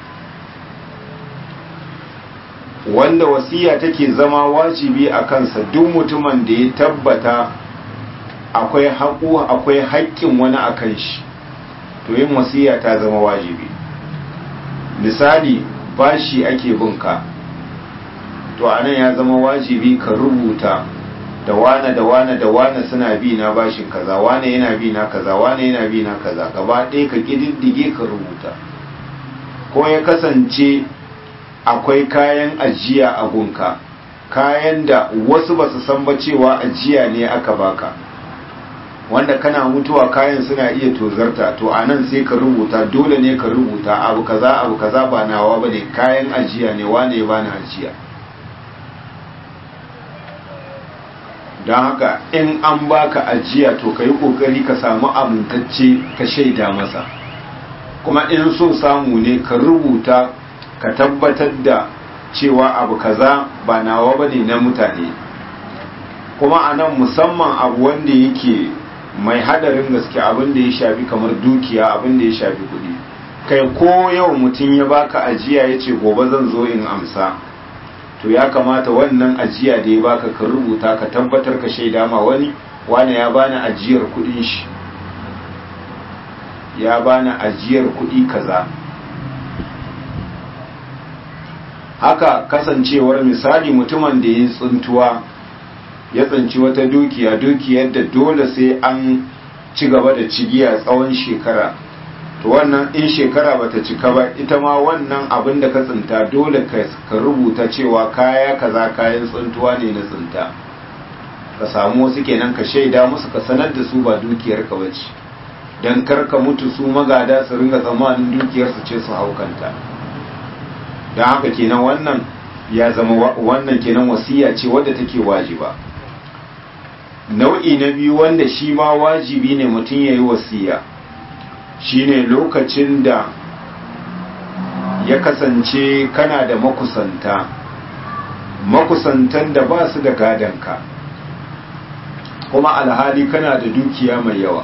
wanda wasiya take zama wajibi a kansa duk mutumin da ya tabbata akwai haƙu akwai haƙƙin wani a kan shi to yin wasiya ta zama wajibi misali bashi ake binka to anan ya zama wajibi ka rubuta da wane da wane da wane suna bi na bashin kaza wane yana bi na kaza wane yana bi na kaza gaba ɗaya ka ƙididdige ka rubuta ko ya kasance akwai kayan ajiya a gunka kayan da wasu ba su san ba cewa ajiya ne aka baka wanda kana mutuwa kayan suna iya tozarta to a nan sai ka rubuta dole ne ka rubuta abu kaza abu kaza ba nawa ba ne kayan ajiya ne wane ya bani ajiya don haka in an baka ajiya to ka yi kokari ka samu amintacce ka shaida masa kuma in so samu ne ka rubuta ka tabbatar da cewa abu kaza ba nawa ba ne na mutane kuma a nan musamman abu wanda yake mai hadarin gaske abin da ya shafi kamar dukiya abin da ya shafi kudi kai ko yau mutum ya baka ajiya ya ce gobe zan zo in amsa to ya kamata wannan ajiya da ya baka ka rubuta ka tabbatar ka shaida ma wani wani ya bani ajiyar kudin shi ya bani ajiyar kudi kaza haka kasancewar misali mutumin da ya tsuntuwa ya tsinci wata dukiya dukiyar da dole sai an ci gaba da cigiya tsawon shekara to wannan in shekara bata cika ba ita ma wannan abin da ka tsinta dole ka rubuta cewa kaya kaza kayan tsintuwa ne na tsinta ka samu wasu kenan ka shaida musu ka sanar da su ba dukiyar ka bace dan kar ka mutu su magada su ringa tsammanin dukiyar su ce su haukanta dan haka kenan wannan ya zama wannan kenan wasiya ce wadda take wajiba nau'i na biyu wanda shi ma wajibi ne mutum ya yi wasiya shine lokacin da ya kasance kana da makusanta makusantan da ba su da gadonka kuma alhali kana da dukiya mai yawa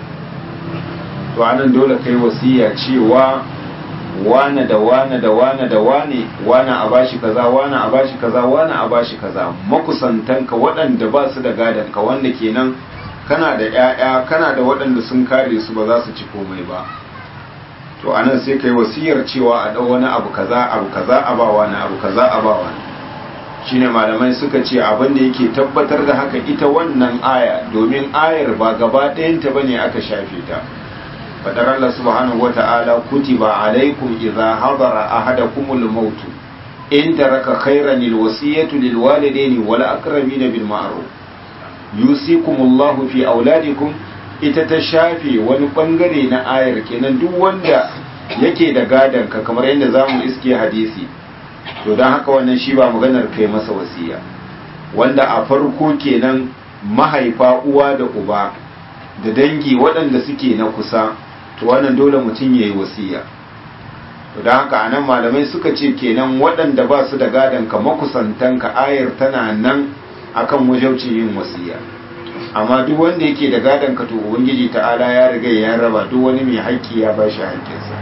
to anan dole kai wasiya cewa wane da wane da wane da wane wane a bashi kaza wane a bashi kaza wane a bashi kaza makusantanka waɗanda ba su da gadonka wanda kenan kana da ‘ya'ya kana da waɗanda sun kare su ba za su ci komai ba to anan sai kai wasiyar cewa a ɗau wani abu kaza abu kaza a ba wani abu kaza a ba wani shine malamai suka ce abin da yake tabbatar da haka ita wannan aya domin ayar ba gaba ɗayanta bane aka shafe ta fadar Allah subhanahu wata'ala kutiba alaikum idza hadara ahadakumul maut in taraka khairan alwasiyatu lilwalidaini wal aqrabina bil ma'ruf yusikumullahu fi auladikum ita ta shafe wani bangare na ayar kenan duk wanda yake da gadan ka kamar yadda zamu iske hadisi to dan haka wannan shi ba maganar kai masa wasiya wanda a farko kenan mahaifa uwa da uba da dangi waɗanda suke na kusa to wannan dole mutum yayi wasiya to dan haka anan malamai suka ce kenan waɗanda ba su da gadan ka makusantanka ayar tana nan akan wajaucin yin wasiya amma duk wanda yake da gadon ka to ubangiji ta'ala ya riga ya raba duk wani mai haƙƙi ya ba shi haƙƙinsa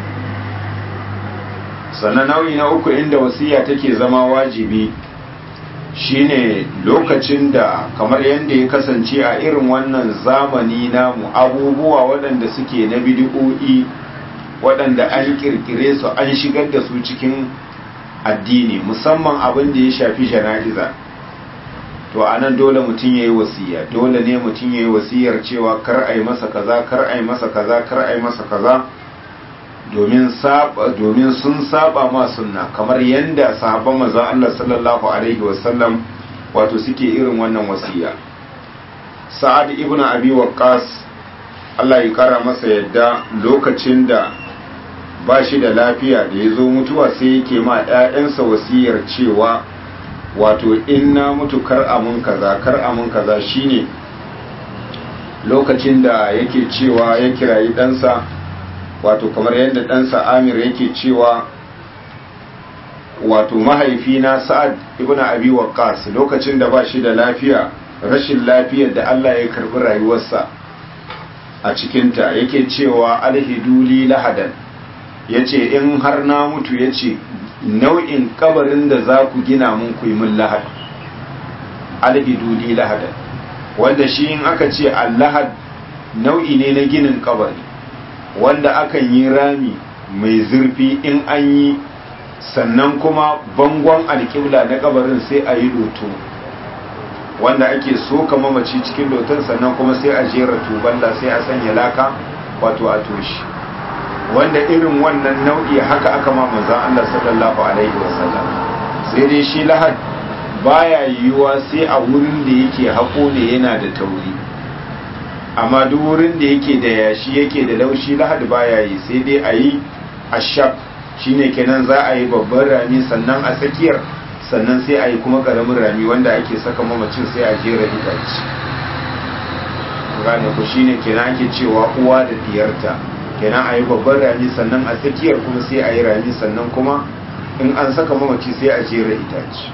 sannan nau'i na uku inda wasiya take zama wajibi shine lokacin da kamar yadda ya kasance a irin wannan zamani namu abubuwa waɗanda suke na bidi'o'i waɗanda an ƙirƙire su an shigar da su cikin addini musamman abin da ya shafi jana'iza to a nan dole mutum ya yi wasiya dole ne mutum ya yi wasiyar cewa kar a yi masa kaza kar a yi masa kaza kar a yi masa kaza domin sun saba ma sunna kamar yadda sahabban manzon Allah sallallahu alaihi wasallam wato suke irin wannan wasiya sa'ad ibn abi waqqas Allah ya kara masa yadda lokacin da ba shi da lafiya da ya zo mutuwa sai yake ma 'ya'yansa wasiyar cewa wato in na mutu kar amun kaza kar amun kaza shine lokacin da yake cewa ya kirayi ɗansa wato kamar yadda ɗansa amir yake cewa wato mahaifina sa'ad ibn abi waqqas lokacin da ba shi da lafiya rashin lafiyar da Allah ya karbi rayuwarsa a cikinta yake cewa alhiduli lahadan yace in har na mutu yace nau'in kabarin da za ku gina mun ku yi mun lahad alhiduli lahadan wanda shi in aka ce allahad nau'i ne na ginin kabari wanda akan yi rami mai zurfi in an yi sannan kuma bangon alƙibla na kabarin sai a yi loto wanda ake soka mamaci cikin loton sannan kuma sai a jera tuballa sai a sanya laka wato a toshi wanda irin wannan nau'i haka aka ma manzon Allah sallallahu alaihi wasallam sai dai shi lahad baya yiwuwa sai a wurin da yake hako ne yana da tauri amma duk wurin da yake da yashi yake da laushi lahad baya yi sai dai a yi ashab shine kenan za a yi babban rami sannan a tsakiyar sannan sai a yi kuma karamin rami wanda ake saka mamacin sai a jera itace gane ku shine kenan ake cewa uwa da diyarta kenan a yi babban rami sannan a tsakiyar kuma sai a yi rami sannan kuma in an saka mamaci sai a jera itace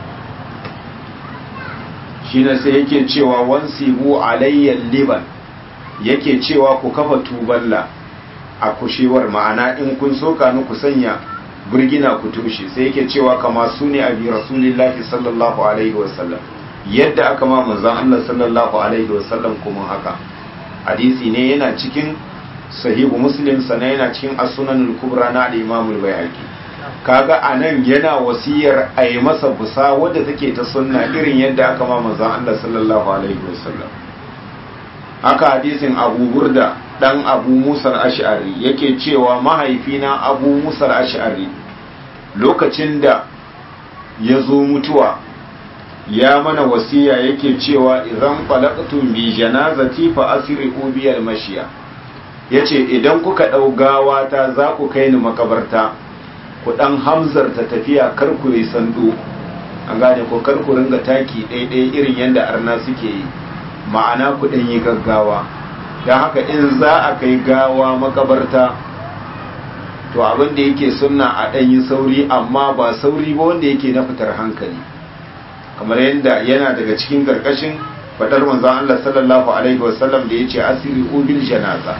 shine sai yake cewa wansibu alayyan liban yake cewa ku kafa tuballa a kushewar ma'ana in kun soka ni ku sanya burgina ku tushe sai yake cewa kama su ne abi rasulillahi sallallahu alaihi wasallam yadda aka ma manzon Allah sallallahu alaihi wasallam kuma haka hadisi ne yana cikin sahihu muslim sana yana cikin as-sunanul kubra na al-imam al-bayhaqi kaga anan yana wasiyar a yi masa busa wadda take ta sunna irin yadda aka ma manzon Allah sallallahu alaihi wasallam haka hadisin Abu Burda dan Abu Musa al-Ash'ari yake cewa mahaifina Abu Musa al-Ash'ari lokacin da ya zo mutuwa ya mana wasiya yake cewa idan falaqtum bi janazati fa asri'u bi al-mashiya yace idan kuka dau gawa ta za ku kai ni makabarta ku dan hamzarta tafiya kar ku yi sando an gane ko kar ku ringa taki ɗaiɗai irin yadda arna suke yi ma'ana ku dan yi gaggawa don haka in za a kai gawa makabarta to abin da yake sunna a dan yi sauri amma ba sauri ba wanda yake na fitar hankali kamar yadda yana daga cikin karkashin fadar manzon Allah sallallahu alaihi wasallam da yace asiri ubil janaza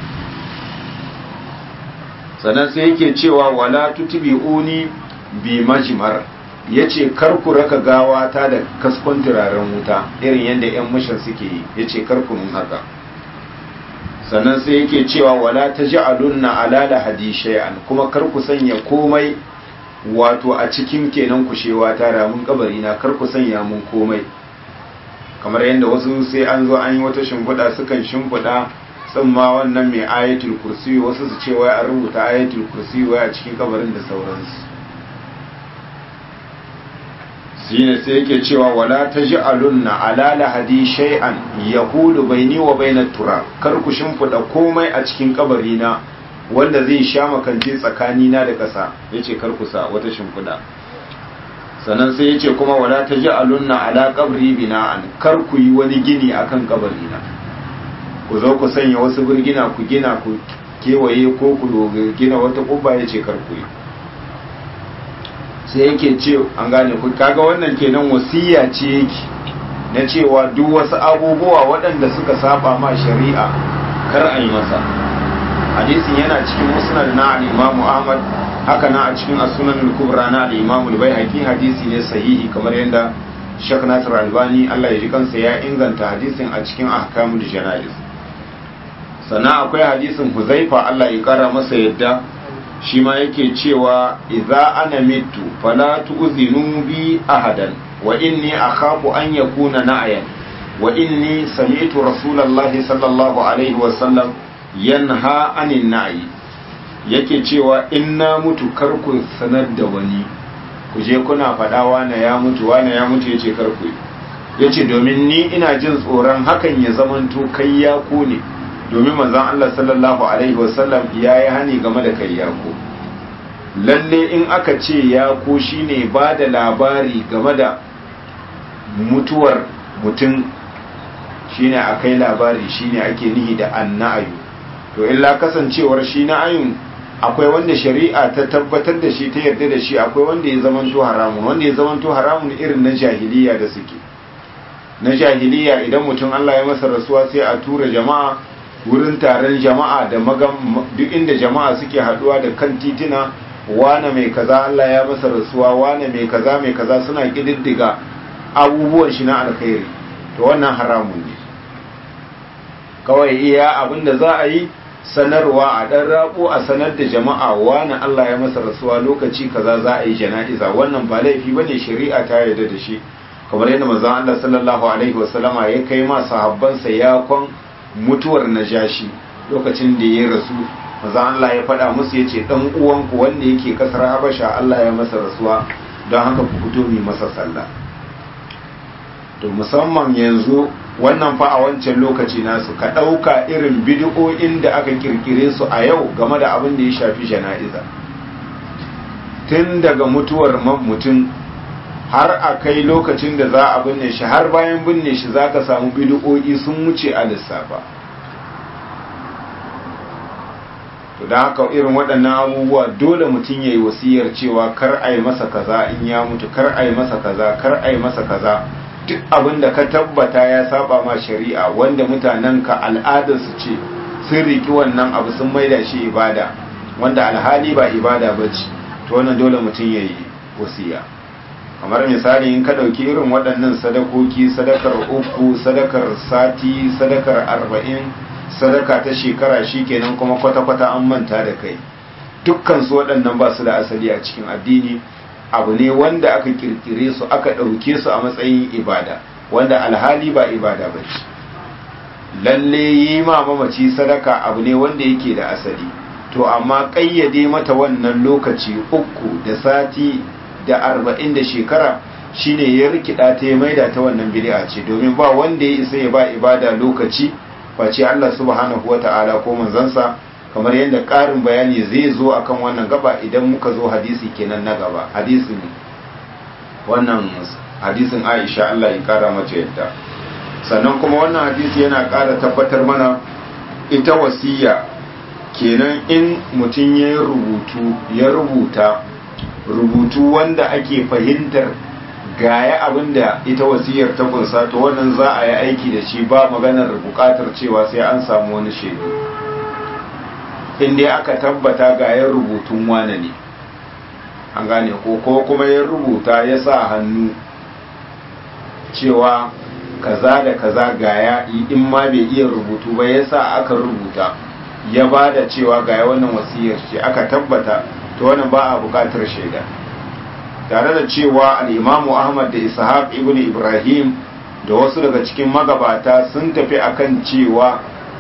sannan sai yake cewa wala tutbi'uni bi majmar yace kar ku raka gawa ta da kaskon turaren wuta irin yadda yan mushin suke yi yace kar ku mun haka sannan sai yake cewa wala taj'alunna ala lahadi shay'an kuma kar ku sanya komai wato a cikin kenan kushewa ta ramun kabari na kar ku sanya mun komai kamar yadda wasu sai an zo an yi wata shimfiɗa sukan shimfiɗa tsamma wannan mai ayatul kursi wasu su ce wai a rubuta ayatul kursi wai a cikin kabarin da sauransu shine sai yake cewa wala taj'alunna ala lahadi shay'an yahulu baini wa bainat turab kar ku shimfiɗa komai a cikin kabari na wanda zai sha makance tsakanina da ƙasa yace kar ku sa wata shimfiɗa sannan sai yace kuma wala taj'alunna ala qabri bina'an kar ku yi wani gini akan kabari na ku zo ku sanya wasu birgina ku gina ku kewaye ko ku gina wata kubba yace kar ku yi sai yake ce an gane ku kaga wannan kenan wasiya ce yake na cewa duk wasu abubuwa waɗanda suka saba ma shari'a kar a yi masa hadisin yana cikin musnad na al-Imam Ahmad haka na a cikin as-Sunan al-Kubra na al-Imam al-Baihaqi hadisi ne sahihi kamar yadda Sheikh Nasir Albani Allah ya ji kansa ya inganta hadisin a cikin ahkamul janaiz sannan akwai hadisin Huzaifa Allah ya kara masa yadda shi ma yake cewa idza ana mitu fala tu'zinu bi ahadan wa inni akhafu an yakuna na'yan wa inni sami'tu rasulullahi sallallahu alaihi wa sallam yanha anin na'i yake cewa in na mutu kar ku sanar da wani ku je kuna faɗa wane ya mutu wane ya mutu yace kar ku yace domin ni ina jin tsoron hakan ya zamanto kai ya ku ne domin manzon Allah sallallahu alaihi wasallam ya yi hani game da kai ya ku lalle in aka ce ya ku shine ba da labari game da mutuwar mutum shine akai labari shine ake nihi da anna'ayu to illa kasancewar shi na ayun akwai wanda shari'a ta tabbatar da shi ta yarda da shi akwai wanda ya zamanto haramun wanda ya zamanto haramun irin na jahiliya da suke na jahiliya idan mutum Allah ya masa rasuwa sai a tura jama'a wurin taron jama'a da magam duk inda jama'a suke haduwa da kan titina wane mai kaza Allah ya masa rasuwa wane mai kaza mai kaza suna kididdiga abubuwan shi na alkhairi to wannan haramun ne kawai iya abinda za a yi sanarwa a ɗan rabo a sanar da jama'a wani Allah ya masa rasuwa lokaci kaza za a yi jana'iza wannan ba laifi bane shari'a ta yarda da shi kamar yadda manzon Allah sallallahu alaihi wasallama ya kai ma sahabbansa yakon mutuwar najashi lokacin da ya rasu manzon Allah ya faɗa musu yace dan uwanku wanda yake kasar Habasha Allah ya masa rasuwa don haka ku fito mu masa sallah to musamman yanzu wannan fa a wancan lokaci nasu ka ɗauka irin bidiyoyin da aka kirkire su a yau game da abin da ya shafi jana'iza tun daga mutuwar mutum har a kai lokacin da za a binne shi har bayan binne shi za ka samu bidiyoyi sun wuce a lissafa to da haka irin waɗannan abubuwa dole mutum ya yi wasiyar cewa kar a yi masa kaza in ya mutu kar a yi masa kaza kar a yi masa kaza duk abin da ka tabbata ya saba ma shari'a wanda mutanen ka al'adarsu ce sun riki wannan abu sun maida shi ibada wanda alhali ba ibada ba ce to wannan dole mutum ya yi wasiya kamar misali in ka ɗauki irin waɗannan sadakoki sadakar uku sadakar sati sadakar arba'in sadaka ta shekara shi kenan kuma kwata-kwata an manta da kai dukkan su waɗannan ba su da asali a cikin addini abu ne wanda aka kirkire su aka ɗauke su a matsayin ibada wanda alhali ba ibada ba ce lalle yi ma mamaci sadaka abu ne wanda yake da asali to amma ƙayyade mata wannan lokaci uku da sati da arba'in da shekara shine ya rikida ta ya maida ta wannan bid'a ce domin ba wanda ya isa ya ba ibada lokaci face Allah subhanahu wata'ala ko manzansa kamar yadda ƙarin bayani zai zo akan wannan gaba idan muka zo hadisi kenan na gaba hadisin wannan hadisin Aisha Allah ya kara mata yadda sannan kuma wannan hadisi yana ƙara tabbatar mana ita wasiya kenan in mutum ya rubutu ya rubuta rubutu wanda ake fahimtar gaya abinda ita wasiyar ta kunsa to wannan za a yi aiki da shi ba maganar bukatar cewa sai an samu wani shaidu inda aka tabbata gaya rubutun wane ne an gane ko ko kuma ya rubuta ya sa hannu cewa kaza da kaza gaya in ma bai iya rubutu ba ya sa aka rubuta ya ba da cewa gaya wannan wasiyar ce aka tabbata to wannan ba a bukatar shaida tare da cewa al'imamu ahmad da ishaq ibn ibrahim da wasu daga cikin magabata sun tafi akan cewa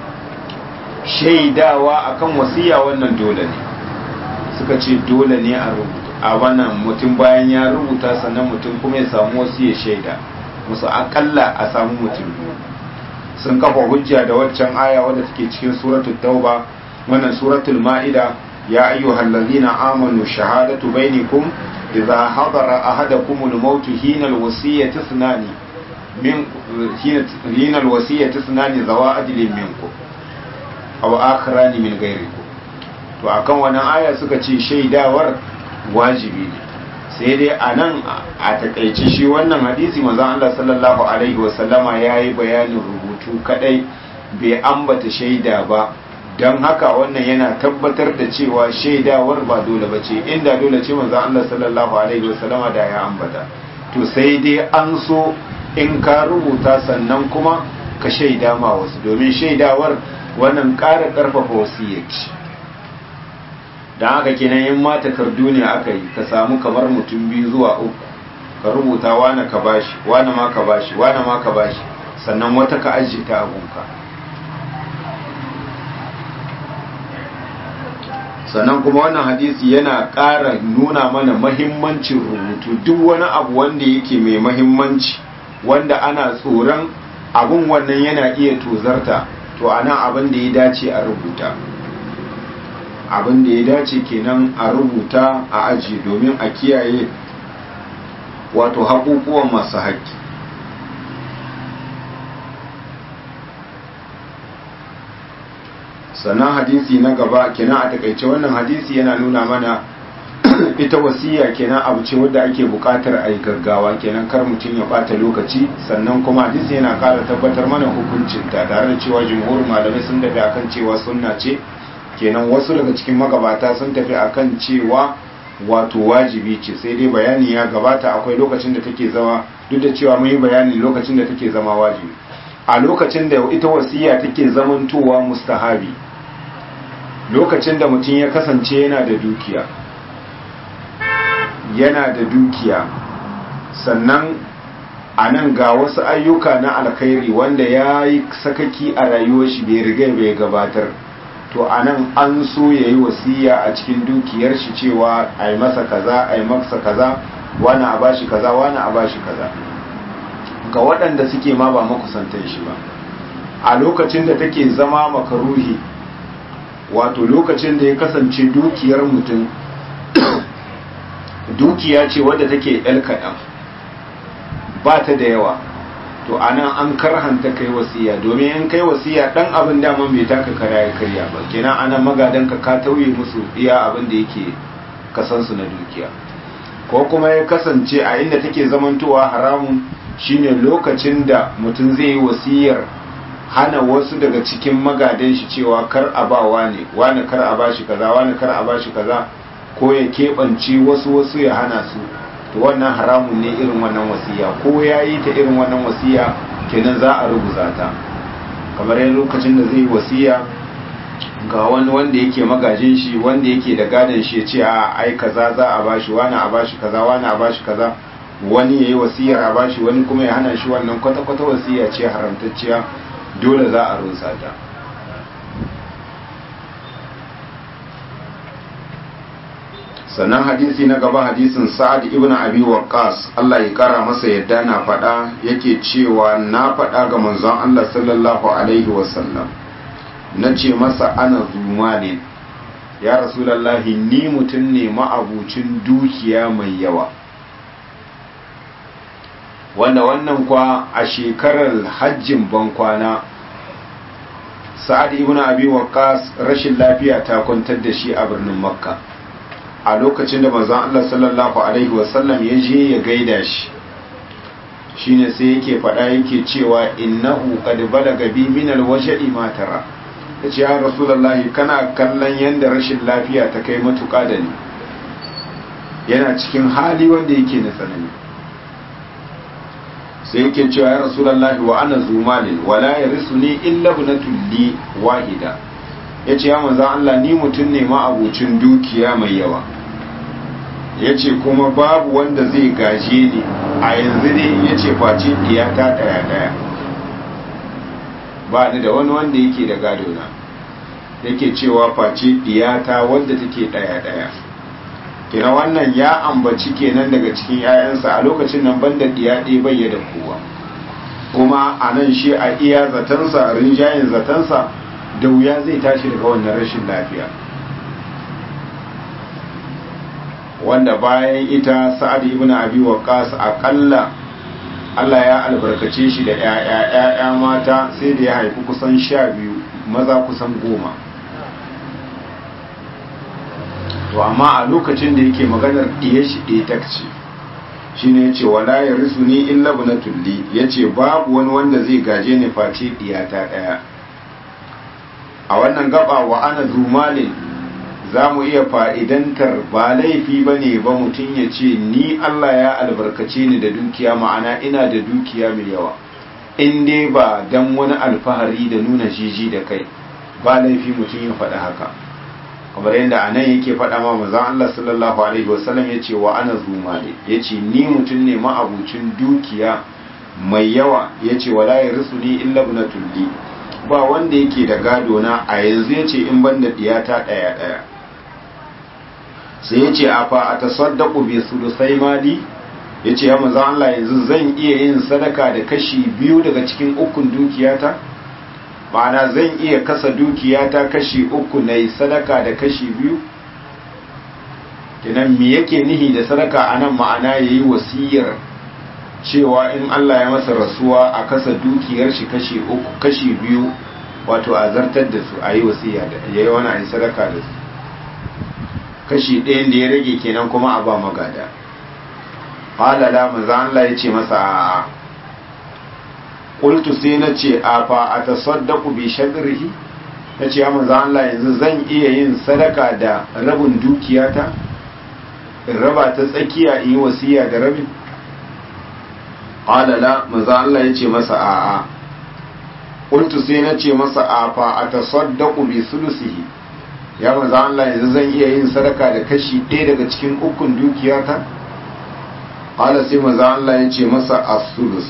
shaidawa akan wasiya wannan dole ne suka ce dole ne a rubuta a wannan mutum bayan ya rubuta sannan mutum kuma ya samu wasu ya shaida musu akalla a samu mutum sun kafa hujja da waccan aya wadda take cikin suratul tauba wannan suratul ma'ida ya ayyuhal ladzina amanu shahadatu bainakum idza hadara ahadakum al-maut hina al-wasiyyati ithnani min hina al-wasiyyati ithnani zawa adlin minkum aw akharani min ghayrikum to akan wannan aya suka ce shaidawar wajibi ne sai dai a nan a takaice shi wannan hadisi manzon Allah sallallahu alaihi wasallama ya yi bayanin rubutu kadai bai ambata shaida ba don haka wannan yana tabbatar da cewa shaidawar ba dole ba ce inda dole ce manzon Allah sallallahu alaihi wasallama da ya ambata to sai dai an so in ka rubuta sannan kuma ka shaida ma wasu domin shaidawar wannan ƙara ƙarfafa wasiyyaci don haka kenan in ma takardu ne aka yi ka samu kamar mutum biyu zuwa uku ka rubuta wane ka bashi wane ma ka bashi wane ma ka bashi sannan wata ka ajiye ta abunka sannan kuma wannan hadisi yana ƙara nuna mana mahimmancin rubutu duk wani abu wanda yake mai mahimmanci wanda ana tsoron abun wannan yana iya tozarta to anan abin da ya dace a rubuta abin da ya dace kenan a rubuta a aji domin a kiyaye wato haƙuƙuwan masu haƙƙi sannan hadisi na gaba kenan a takaice wannan hadisi yana nuna mana ita wasiya kenan abu ce wadda ake buƙatar a yi gaggawa kenan kar mutum ya ɓata lokaci sannan kuma hadisi yana ƙara tabbatar mana hukuncinta tare da cewa jimhurin malamai sun dafi akan cewa sunna ce kenan wasu daga cikin magabata sun tafi akan cewa wato wajibi ce sai dai bayani ya gabata akwai lokacin da take zama duk da cewa mun yi bayani lokacin da take zama wajibi a lokacin da ita wasiya take zamantowa mustahabi lokacin da mutum ya kasance yana da dukiya yana da dukiya sannan a nan ga wasu ayyuka na alkhairi wanda ya yi sakaki a rayuwar shi bai riga bai gabatar to a nan an so ya yi wasiya a cikin dukiyar shi cewa a yi masa kaza a yi masa kaza wani a bashi kaza wani a bashi kaza ga waɗanda suke ma ba makusantan shi ba a lokacin da take zama makaruhi wato lokacin da ya kasance dukiyar mutum dukiya ce wadda take ɗan kaɗan ba ta da yawa to anan an karhanta kai wasiya domin in kai wasiya dan abin daman bai taka kara ya karya ba kenan anan magadan ka ka tauye musu iya abin da yake kasansu na dukiya ko kuma ya kasance a inda take zamantowa haramun shine lokacin da mutum zai yi wasiyar hana wasu daga cikin magadan shi cewa kar a ba wani wani kar a bashi kaza wani kar a bashi kaza ko ya keɓance wasu wasu ya hana su to wannan haramun ne irin wannan wasiya ko ya yi ta irin wannan wasiya kenan za a rubuta ta kamar yin lokacin da zai wasiya ga wani wanda yake magajin shi wanda yake da gadon shi ya ce a ai kaza za a bashi wani a bashi kaza wani a bashi kaza wani ya yi wasiyar a bashi wani kuma ya hana shi wannan kwata-kwata wasiya ce haramtacciya dole za a rusa ta sannan hadisi na gaba hadisin sa'ad ibn abi waqqas Allah ya kara masa yadda na faɗa yake cewa na faɗa ga manzon Allah sallallahu alaihi wasallam na ce masa ana zumalin ya rasulallahi ni mutum ne ma'abucin dukiya mai yawa wanda wannan kwa a shekarar hajjin bankwana sa'ad ibn abi waqqas rashin lafiya ta kwantar da shi a birnin makka a lokacin da manzon Allah sallallahu alaihi wasallam ya je ya gaida shi shine sai yake faɗa yake cewa innahu qad balaga bi min alwaj'i ma tara yace ya rasulullahi kana kallon yanda rashin lafiya ta kai matuƙa da ni yana cikin hali wanda yake na tsanani sai yake cewa ya rasulullahi wa ana zumalin wala yarisuni illa ibnatul li wahida ya ce ya manzan Allah ni mutum ne ma'abucin dukiya mai yawa ya ce kuma babu wanda zai gaje ni a yanzu ne ya ce face diyata daya-daya ba ni da wani wanda yake da gadona yake cewa face diyata wanda take daya-daya kina wannan ya ambaci kenan daga cikin 'ya'yansa a lokacin nan banda diya ɗaya bai da kowa kuma a nan shi a iya zatansa rinjayen zatansa da wuya zai tashi daga wannan rashin lafiya wanda bayan ita sa'ad ibn abi waqqas akalla Allah ya albarkace shi da ƴaƴa ƴaƴa mata sai da ya haifi kusan sha biyu maza kusan goma to amma a lokacin da yake maganar ɗiye shi ɗaya takci shine yace wala yarisuni illa ibnatul li yace babu wani wanda zai gaje ni face ɗiyata ɗaya a wannan gaba wa ana zumalin za mu iya fa'idantar ba laifi ba ne ba mutum ya ce ni Allah ya albarkace ni da dukiya ma'ana ina da dukiya mai yawa in dai ba don wani alfahari da nuna jiji da kai ba laifi mutum ya faɗa haka kamar yadda a nan yake faɗa ma mazan Allah sallallahu alaihi wasallam ya ce wa ana zumale ya ce ni mutum ne ma'abucin dukiya mai yawa ya ce wala ya risu ni illa na tulli ba wanda yake da gado na a yanzu ya ce in ban da diyata ɗaya ɗaya sai ya ce a fa a tasaddaku bi sulusai mali ya ce ya maza Allah yanzu zan iya yin sadaka da kashi biyu daga cikin ukun dukiyata ma'ana zan iya kasa dukiyata kashi uku na yi sadaka da kashi biyu kinan me yake nihi da sadaka a nan ma'ana ya yi wasiyar cewa in Allah ya masa rasuwa a kasa dukiyar shi kashi uku kashi biyu wato a zartar da su a yi wasiya da ya yi wani a yi sadaka da su kashi ɗayan da ya rage kenan kuma a ba magada halala maza Allah ya ce masa a ƙultu sai na ce a fa a tasaddaku bi shadrihi na ce ya maza Allah yanzu zan iya yin sadaka da rabin dukiyata in raba ta tsakiya in yi wasiya da rabin halala maza Allah ya ce masa a a ƙultu sai na ce masa a fa a tasaddaku bi sulusihi ya maza Allah yanzu zan iya yin sadaka da kashi ɗaya daga cikin ukun dukiyata ƙala sai maza Allah ya ce masa asulus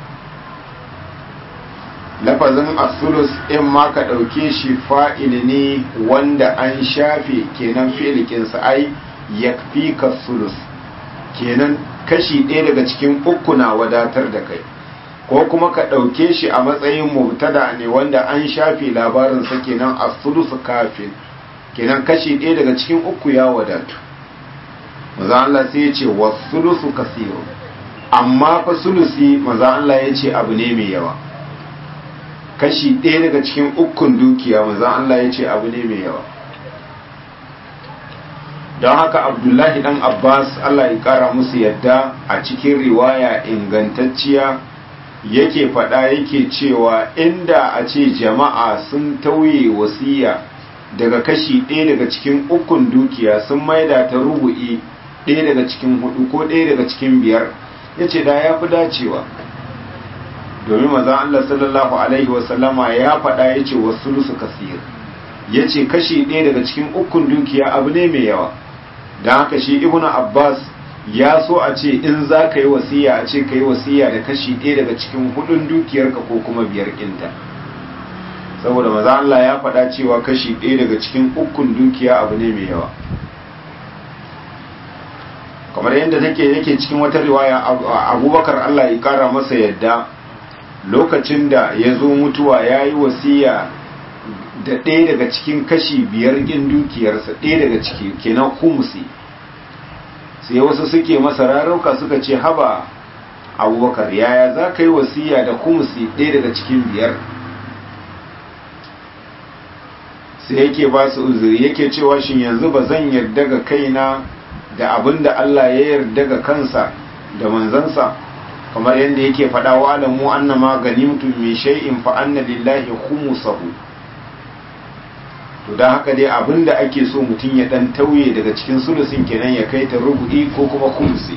lafazin asulus in ma ka ɗauke shi fa'il ne wanda an shafe kenan fi'ilikinsa ai ya fi ka sulus kenan kashi ɗaya daga cikin uku na wadatar da kai ko kuma ka ɗauke shi a matsayin mubtada ne wanda an shafe labarinsa kenan asulus kafin kenan kashi ɗaya daga cikin uku ya wadatu maza Allah sai ya ce wa sulusu kasiru amma fa sulusi maza Allah ya ce abu ne mai yawa kashi ɗaya daga cikin ukun dukiya maza Allah ya ce abu ne mai yawa don haka abdullahi dan abbas Allah ya kara musu yadda a cikin riwaya ingantacciya yake faɗa yake cewa inda a ce jama'a sun tauye wasiya daga kashi ɗaya daga cikin ukun dukiya sun maida ta rubu'i ɗaya daga cikin hudu ko ɗaya daga cikin biyar ya ce da ya fi dacewa domin mazan Allah sallallahu Alaihi wasallama ya faɗa ya ce wasu lusu kasir ya ce kashi ɗaya daga cikin ukun dukiya abu ne mai yawa don haka shi ibnu abbas ya so a ce in za ka yi wasiya a ce ka yi wasiya da kashi ɗaya daga cikin hudun dukiyarka ko kuma biyar ƙinta saboda maza Allah ya faɗa cewa kashi ɗaya daga cikin ukun dukiya abu ne mai yawa kamar yadda take yake cikin wata riwaya abubakar Allah ya kara masa yadda lokacin da ya zo mutuwa ya yi wasiya da ɗaya daga cikin kashi biyar ƙin dukiyarsa ɗaya daga ciki kenan kumusi sai wasu suke masa rarauka suka ce haba abubakar yaya za ka yi wasiya da kumusi ɗaya daga cikin biyar sai yake ba su uzuri yake cewa shin yanzu ba zan yarda ga kaina da abin da Allah ya yarda ga kansa da manzansa kamar yadda yake faɗa wa alamu annama ganimtum min shay'in fa anna lillahi khumsahu to dan haka dai abin da ake so mutum ya dan tauye daga cikin sulusin kenan ya kai ta rubu'i ko kuma khumsi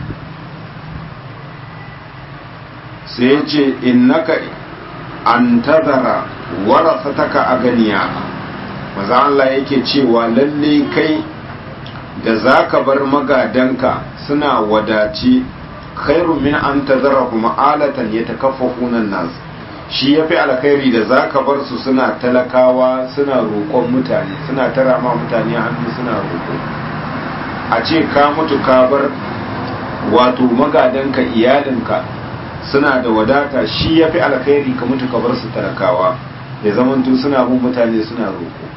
sai ya ce innaka an tazara warasataka aganiya maza Allah yake cewa lalle kai da za ka bar magadanka suna wadaci khairu min an tazara kuma alatan ya takaffafunan nas shi ya fi alkhairi da za ka bar su suna talakawa suna roƙon mutane suna tara ma mutane hannu suna roƙo a ce ka mutu ka bar wato magadanka iyalinka suna da wadata shi ya fi alkhairi ka mutu ka bar su talakawa ya zamanto suna bin mutane suna roƙo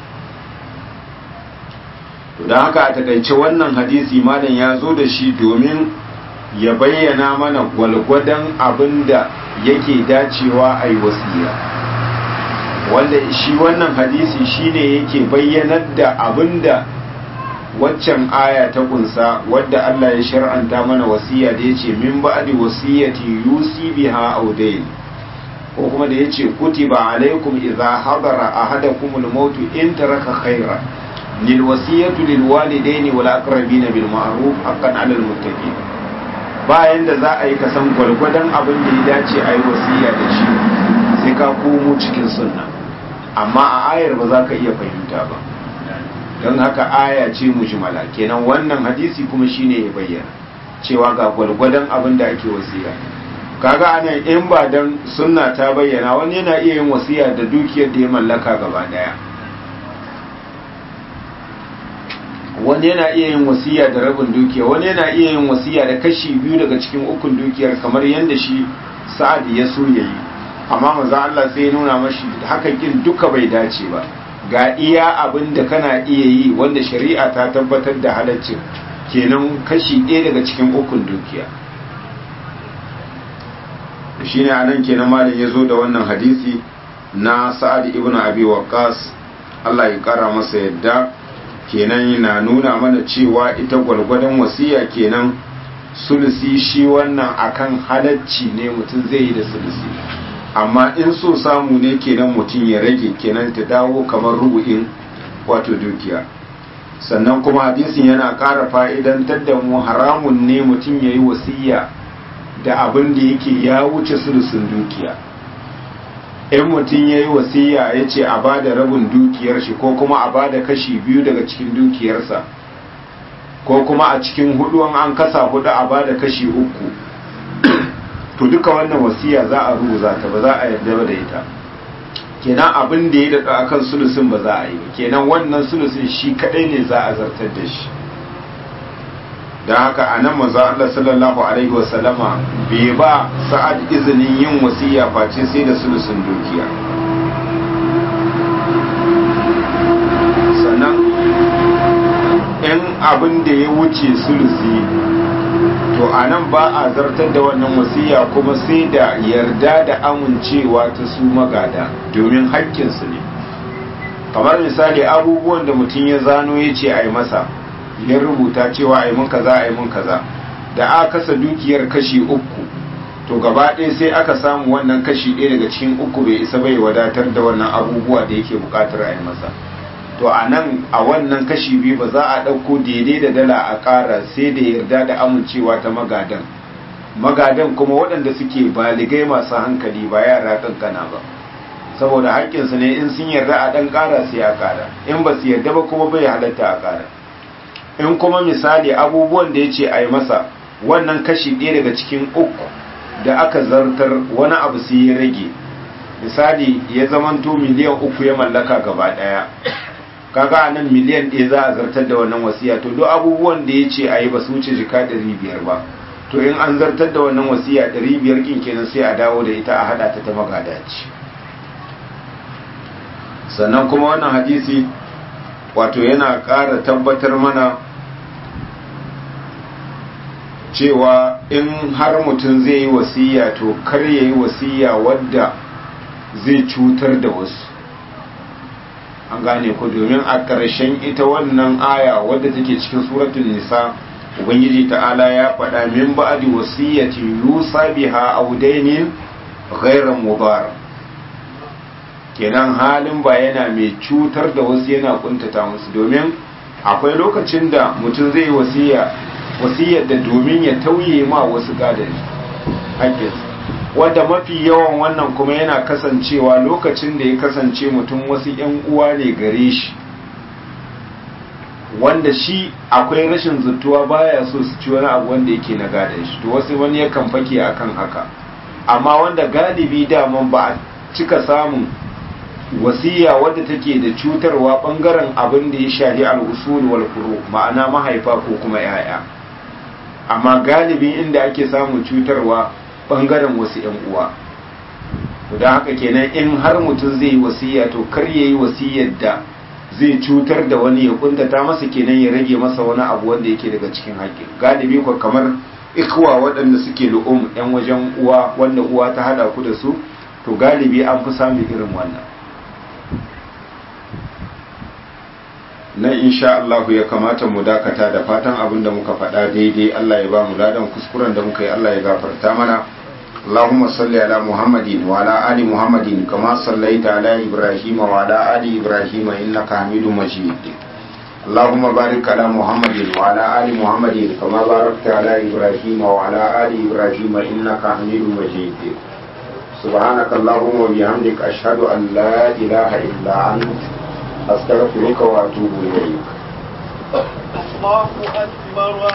don haka a takaice wannan hadisi malam ya zo da shi domin ya bayyana mana gwalgwadon abin da yake dacewa a yi wasiya wanda shi wannan hadisi shine yake bayyanar da abin da waccan aya ta kunsa wadda Allah ya shar'anta mana wasiya da yace min ba'di wasiyati yusi biha aw dayn ko kuma da yace kutiba alaikum idza hadara ahadakumul maut in taraka khayra lil wasiyatu lil walidayn wal aqrabin bil ma'ruf haqqan 'alal muttaqin bayan da za a yi kasan gwargwadon abin da ya dace a yi wasiya da shi sai ka komo cikin sunna amma a ayar ba za ka iya fahimta ba don haka aya ce mujmala kenan wannan hadisi kuma shine ya bayyana cewa ga gwargwadon abin da ake wasiya kaga anan in ba dan sunna ta bayyana wani yana iya yin wasiya da dukiyar da ya mallaka gaba daya wani yana iya yin wasiya da rabin dukiya wani yana iya yin wasiya da kashi biyu daga cikin ukun dukiyar kamar yadda shi sa'ad ya so yayi amma maza Allah sai ya nuna mashi hakan kin duka bai dace ba ga iya abin da kana iya yi wanda shari'a ta tabbatar da halaccin kenan kashi ɗaya daga cikin ukun dukiya shi ne a nan kenan malin ya zo da wannan hadisi na sa'ad ibn abi waqas Allah ya kara masa yadda kenan yana nuna mana cewa ita gwalgwadon wasiya kenan sulusi shi wannan akan halacci ne mutum zai yi da sulusi amma in so samu ne kenan mutum ya rage kenan ta dawo kamar rubu'in wato dukiya sannan kuma hadisin yana ƙara fa'idantar da mu haramun ne mutum ya yi wasiya da abin da yake ya wuce sulusun dukiya in mutum ya yi wasiya ya ce a ba da rabin dukiyar shi ko kuma a ba da kashi biyu daga cikin dukiyarsa ko kuma a cikin hudu an kasa hudu a ba da kashi uku to duka wannan wasiya za a rubuta ta ba za a yarda ba da ita kenan abin da ya daɗa akan sulusun ba za a yi kenan wannan sulusun shi kadai ne za a zartar da shi da haka a nan manzo Allah sallallahu alaihi wa sallama bai ba sa'ad izinin yin wasiya face sai da sulusun dukiya sannan in abin da ya wuce sulusi to a nan ba a zartar da wannan wasiya kuma sai da yarda da amincewa ta su magada domin haƙƙinsu ne kamar misali abubuwan da mutum ya zano ya ce a yi masa ya rubuta cewa a yi mun kaza a yi mun kaza da aka kasa dukiyar kashi uku to gaba ɗaya sai aka samu wannan kashi ɗaya daga cikin uku bai isa bai wadatar da wannan abubuwa da yake buƙatar a yi masa to a nan a wannan kashi biyu ba za a ɗauko daidai da dala a ƙara sai da yarda da amincewa ta magadan magadan kuma waɗanda suke baligai masu hankali ba yara kankana ba saboda haƙƙinsu ne in sun yarda a ɗan ƙara sai a ƙara in ba su yarda ba kuma bai halatta a ƙara in kuma misali abubuwan da ya ce a yi masa wannan kashi ɗaya daga cikin uku da aka zartar wani abu sai ya rage misali ya zamanto miliyan uku ya mallaka gaba ɗaya kaga a nan miliyan ɗaya za a zartar da wannan wasiya to duk abubuwan da ya ce a yi ba su wuce jika ɗari biyar ba to in an zartar da wannan wasiya ɗari biyar ƙin kenan sai a dawo da ita a haɗa ta ta magadaci sannan kuma wannan hadisi wato yana ƙara tabbatar mana cewa in har mutum zai yi wasiya to kar ya yi wasiya wadda zai cutar da wasu an gane ku domin a ƙarshen ita wannan aya wadda take cikin suratun nisa ubangiji ta'ala ya faɗa min ba'di wasiyyati yusa biha audainin ghairan mubar kenan halin ba yana mai cutar da wasu yana kuntata musu domin akwai lokacin da mutum zai yi wasiya wasiyar da domin ya tauye ma wasu gadari haƙƙinsu wanda mafi yawan wannan kuma yana kasancewa lokacin da ya kasance mutum wasu ‘yan uwa ne gare shi wanda shi akwai rashin zuttuwa baya so su ci wani abu wanda yake na gadon shi to wasu wani yakan fake akan haka amma wanda galibi daman ba a cika samun wasiya wadda take da cutarwa bangaren abin da ya shahi al'usul wal furu ma'ana mahaifa ko kuma 'ya'ya amma galibi inda ake samun cutarwa bangaren wasu ‘yan uwa don haka kenan in har mutum zai yi wasiya to kar ya yi wasiyar da zai cutar da wani ya kuntata masa kenan ya rage masa wani abu wanda yake daga cikin haƙƙi galibi ko kamar ikwa waɗanda suke lu'um ‘yan wajen uwa wanda uwa ta hada ku da su to galibi an fi samun irin wannan nan insha Allah ya kamata mu dakata da fatan abin da muka faɗa daidai Allah ya ba mu ladan kuskuren da muka yi Allah ya gafarta mana اللهم صل على محمد وعلى آل محمد كما صليت على إبراهيم وعلى آل إبراهيم إنك حميد مجيد اللهم بارك على محمد وعلى آل محمد كما باركت على إبراهيم وعلى آل إبراهيم إنك حميد مجيد سبحانك اللهم وبحمدك أشهد أن لا إله إلا أنت أستغفرك وأتوب إليك الله أكبر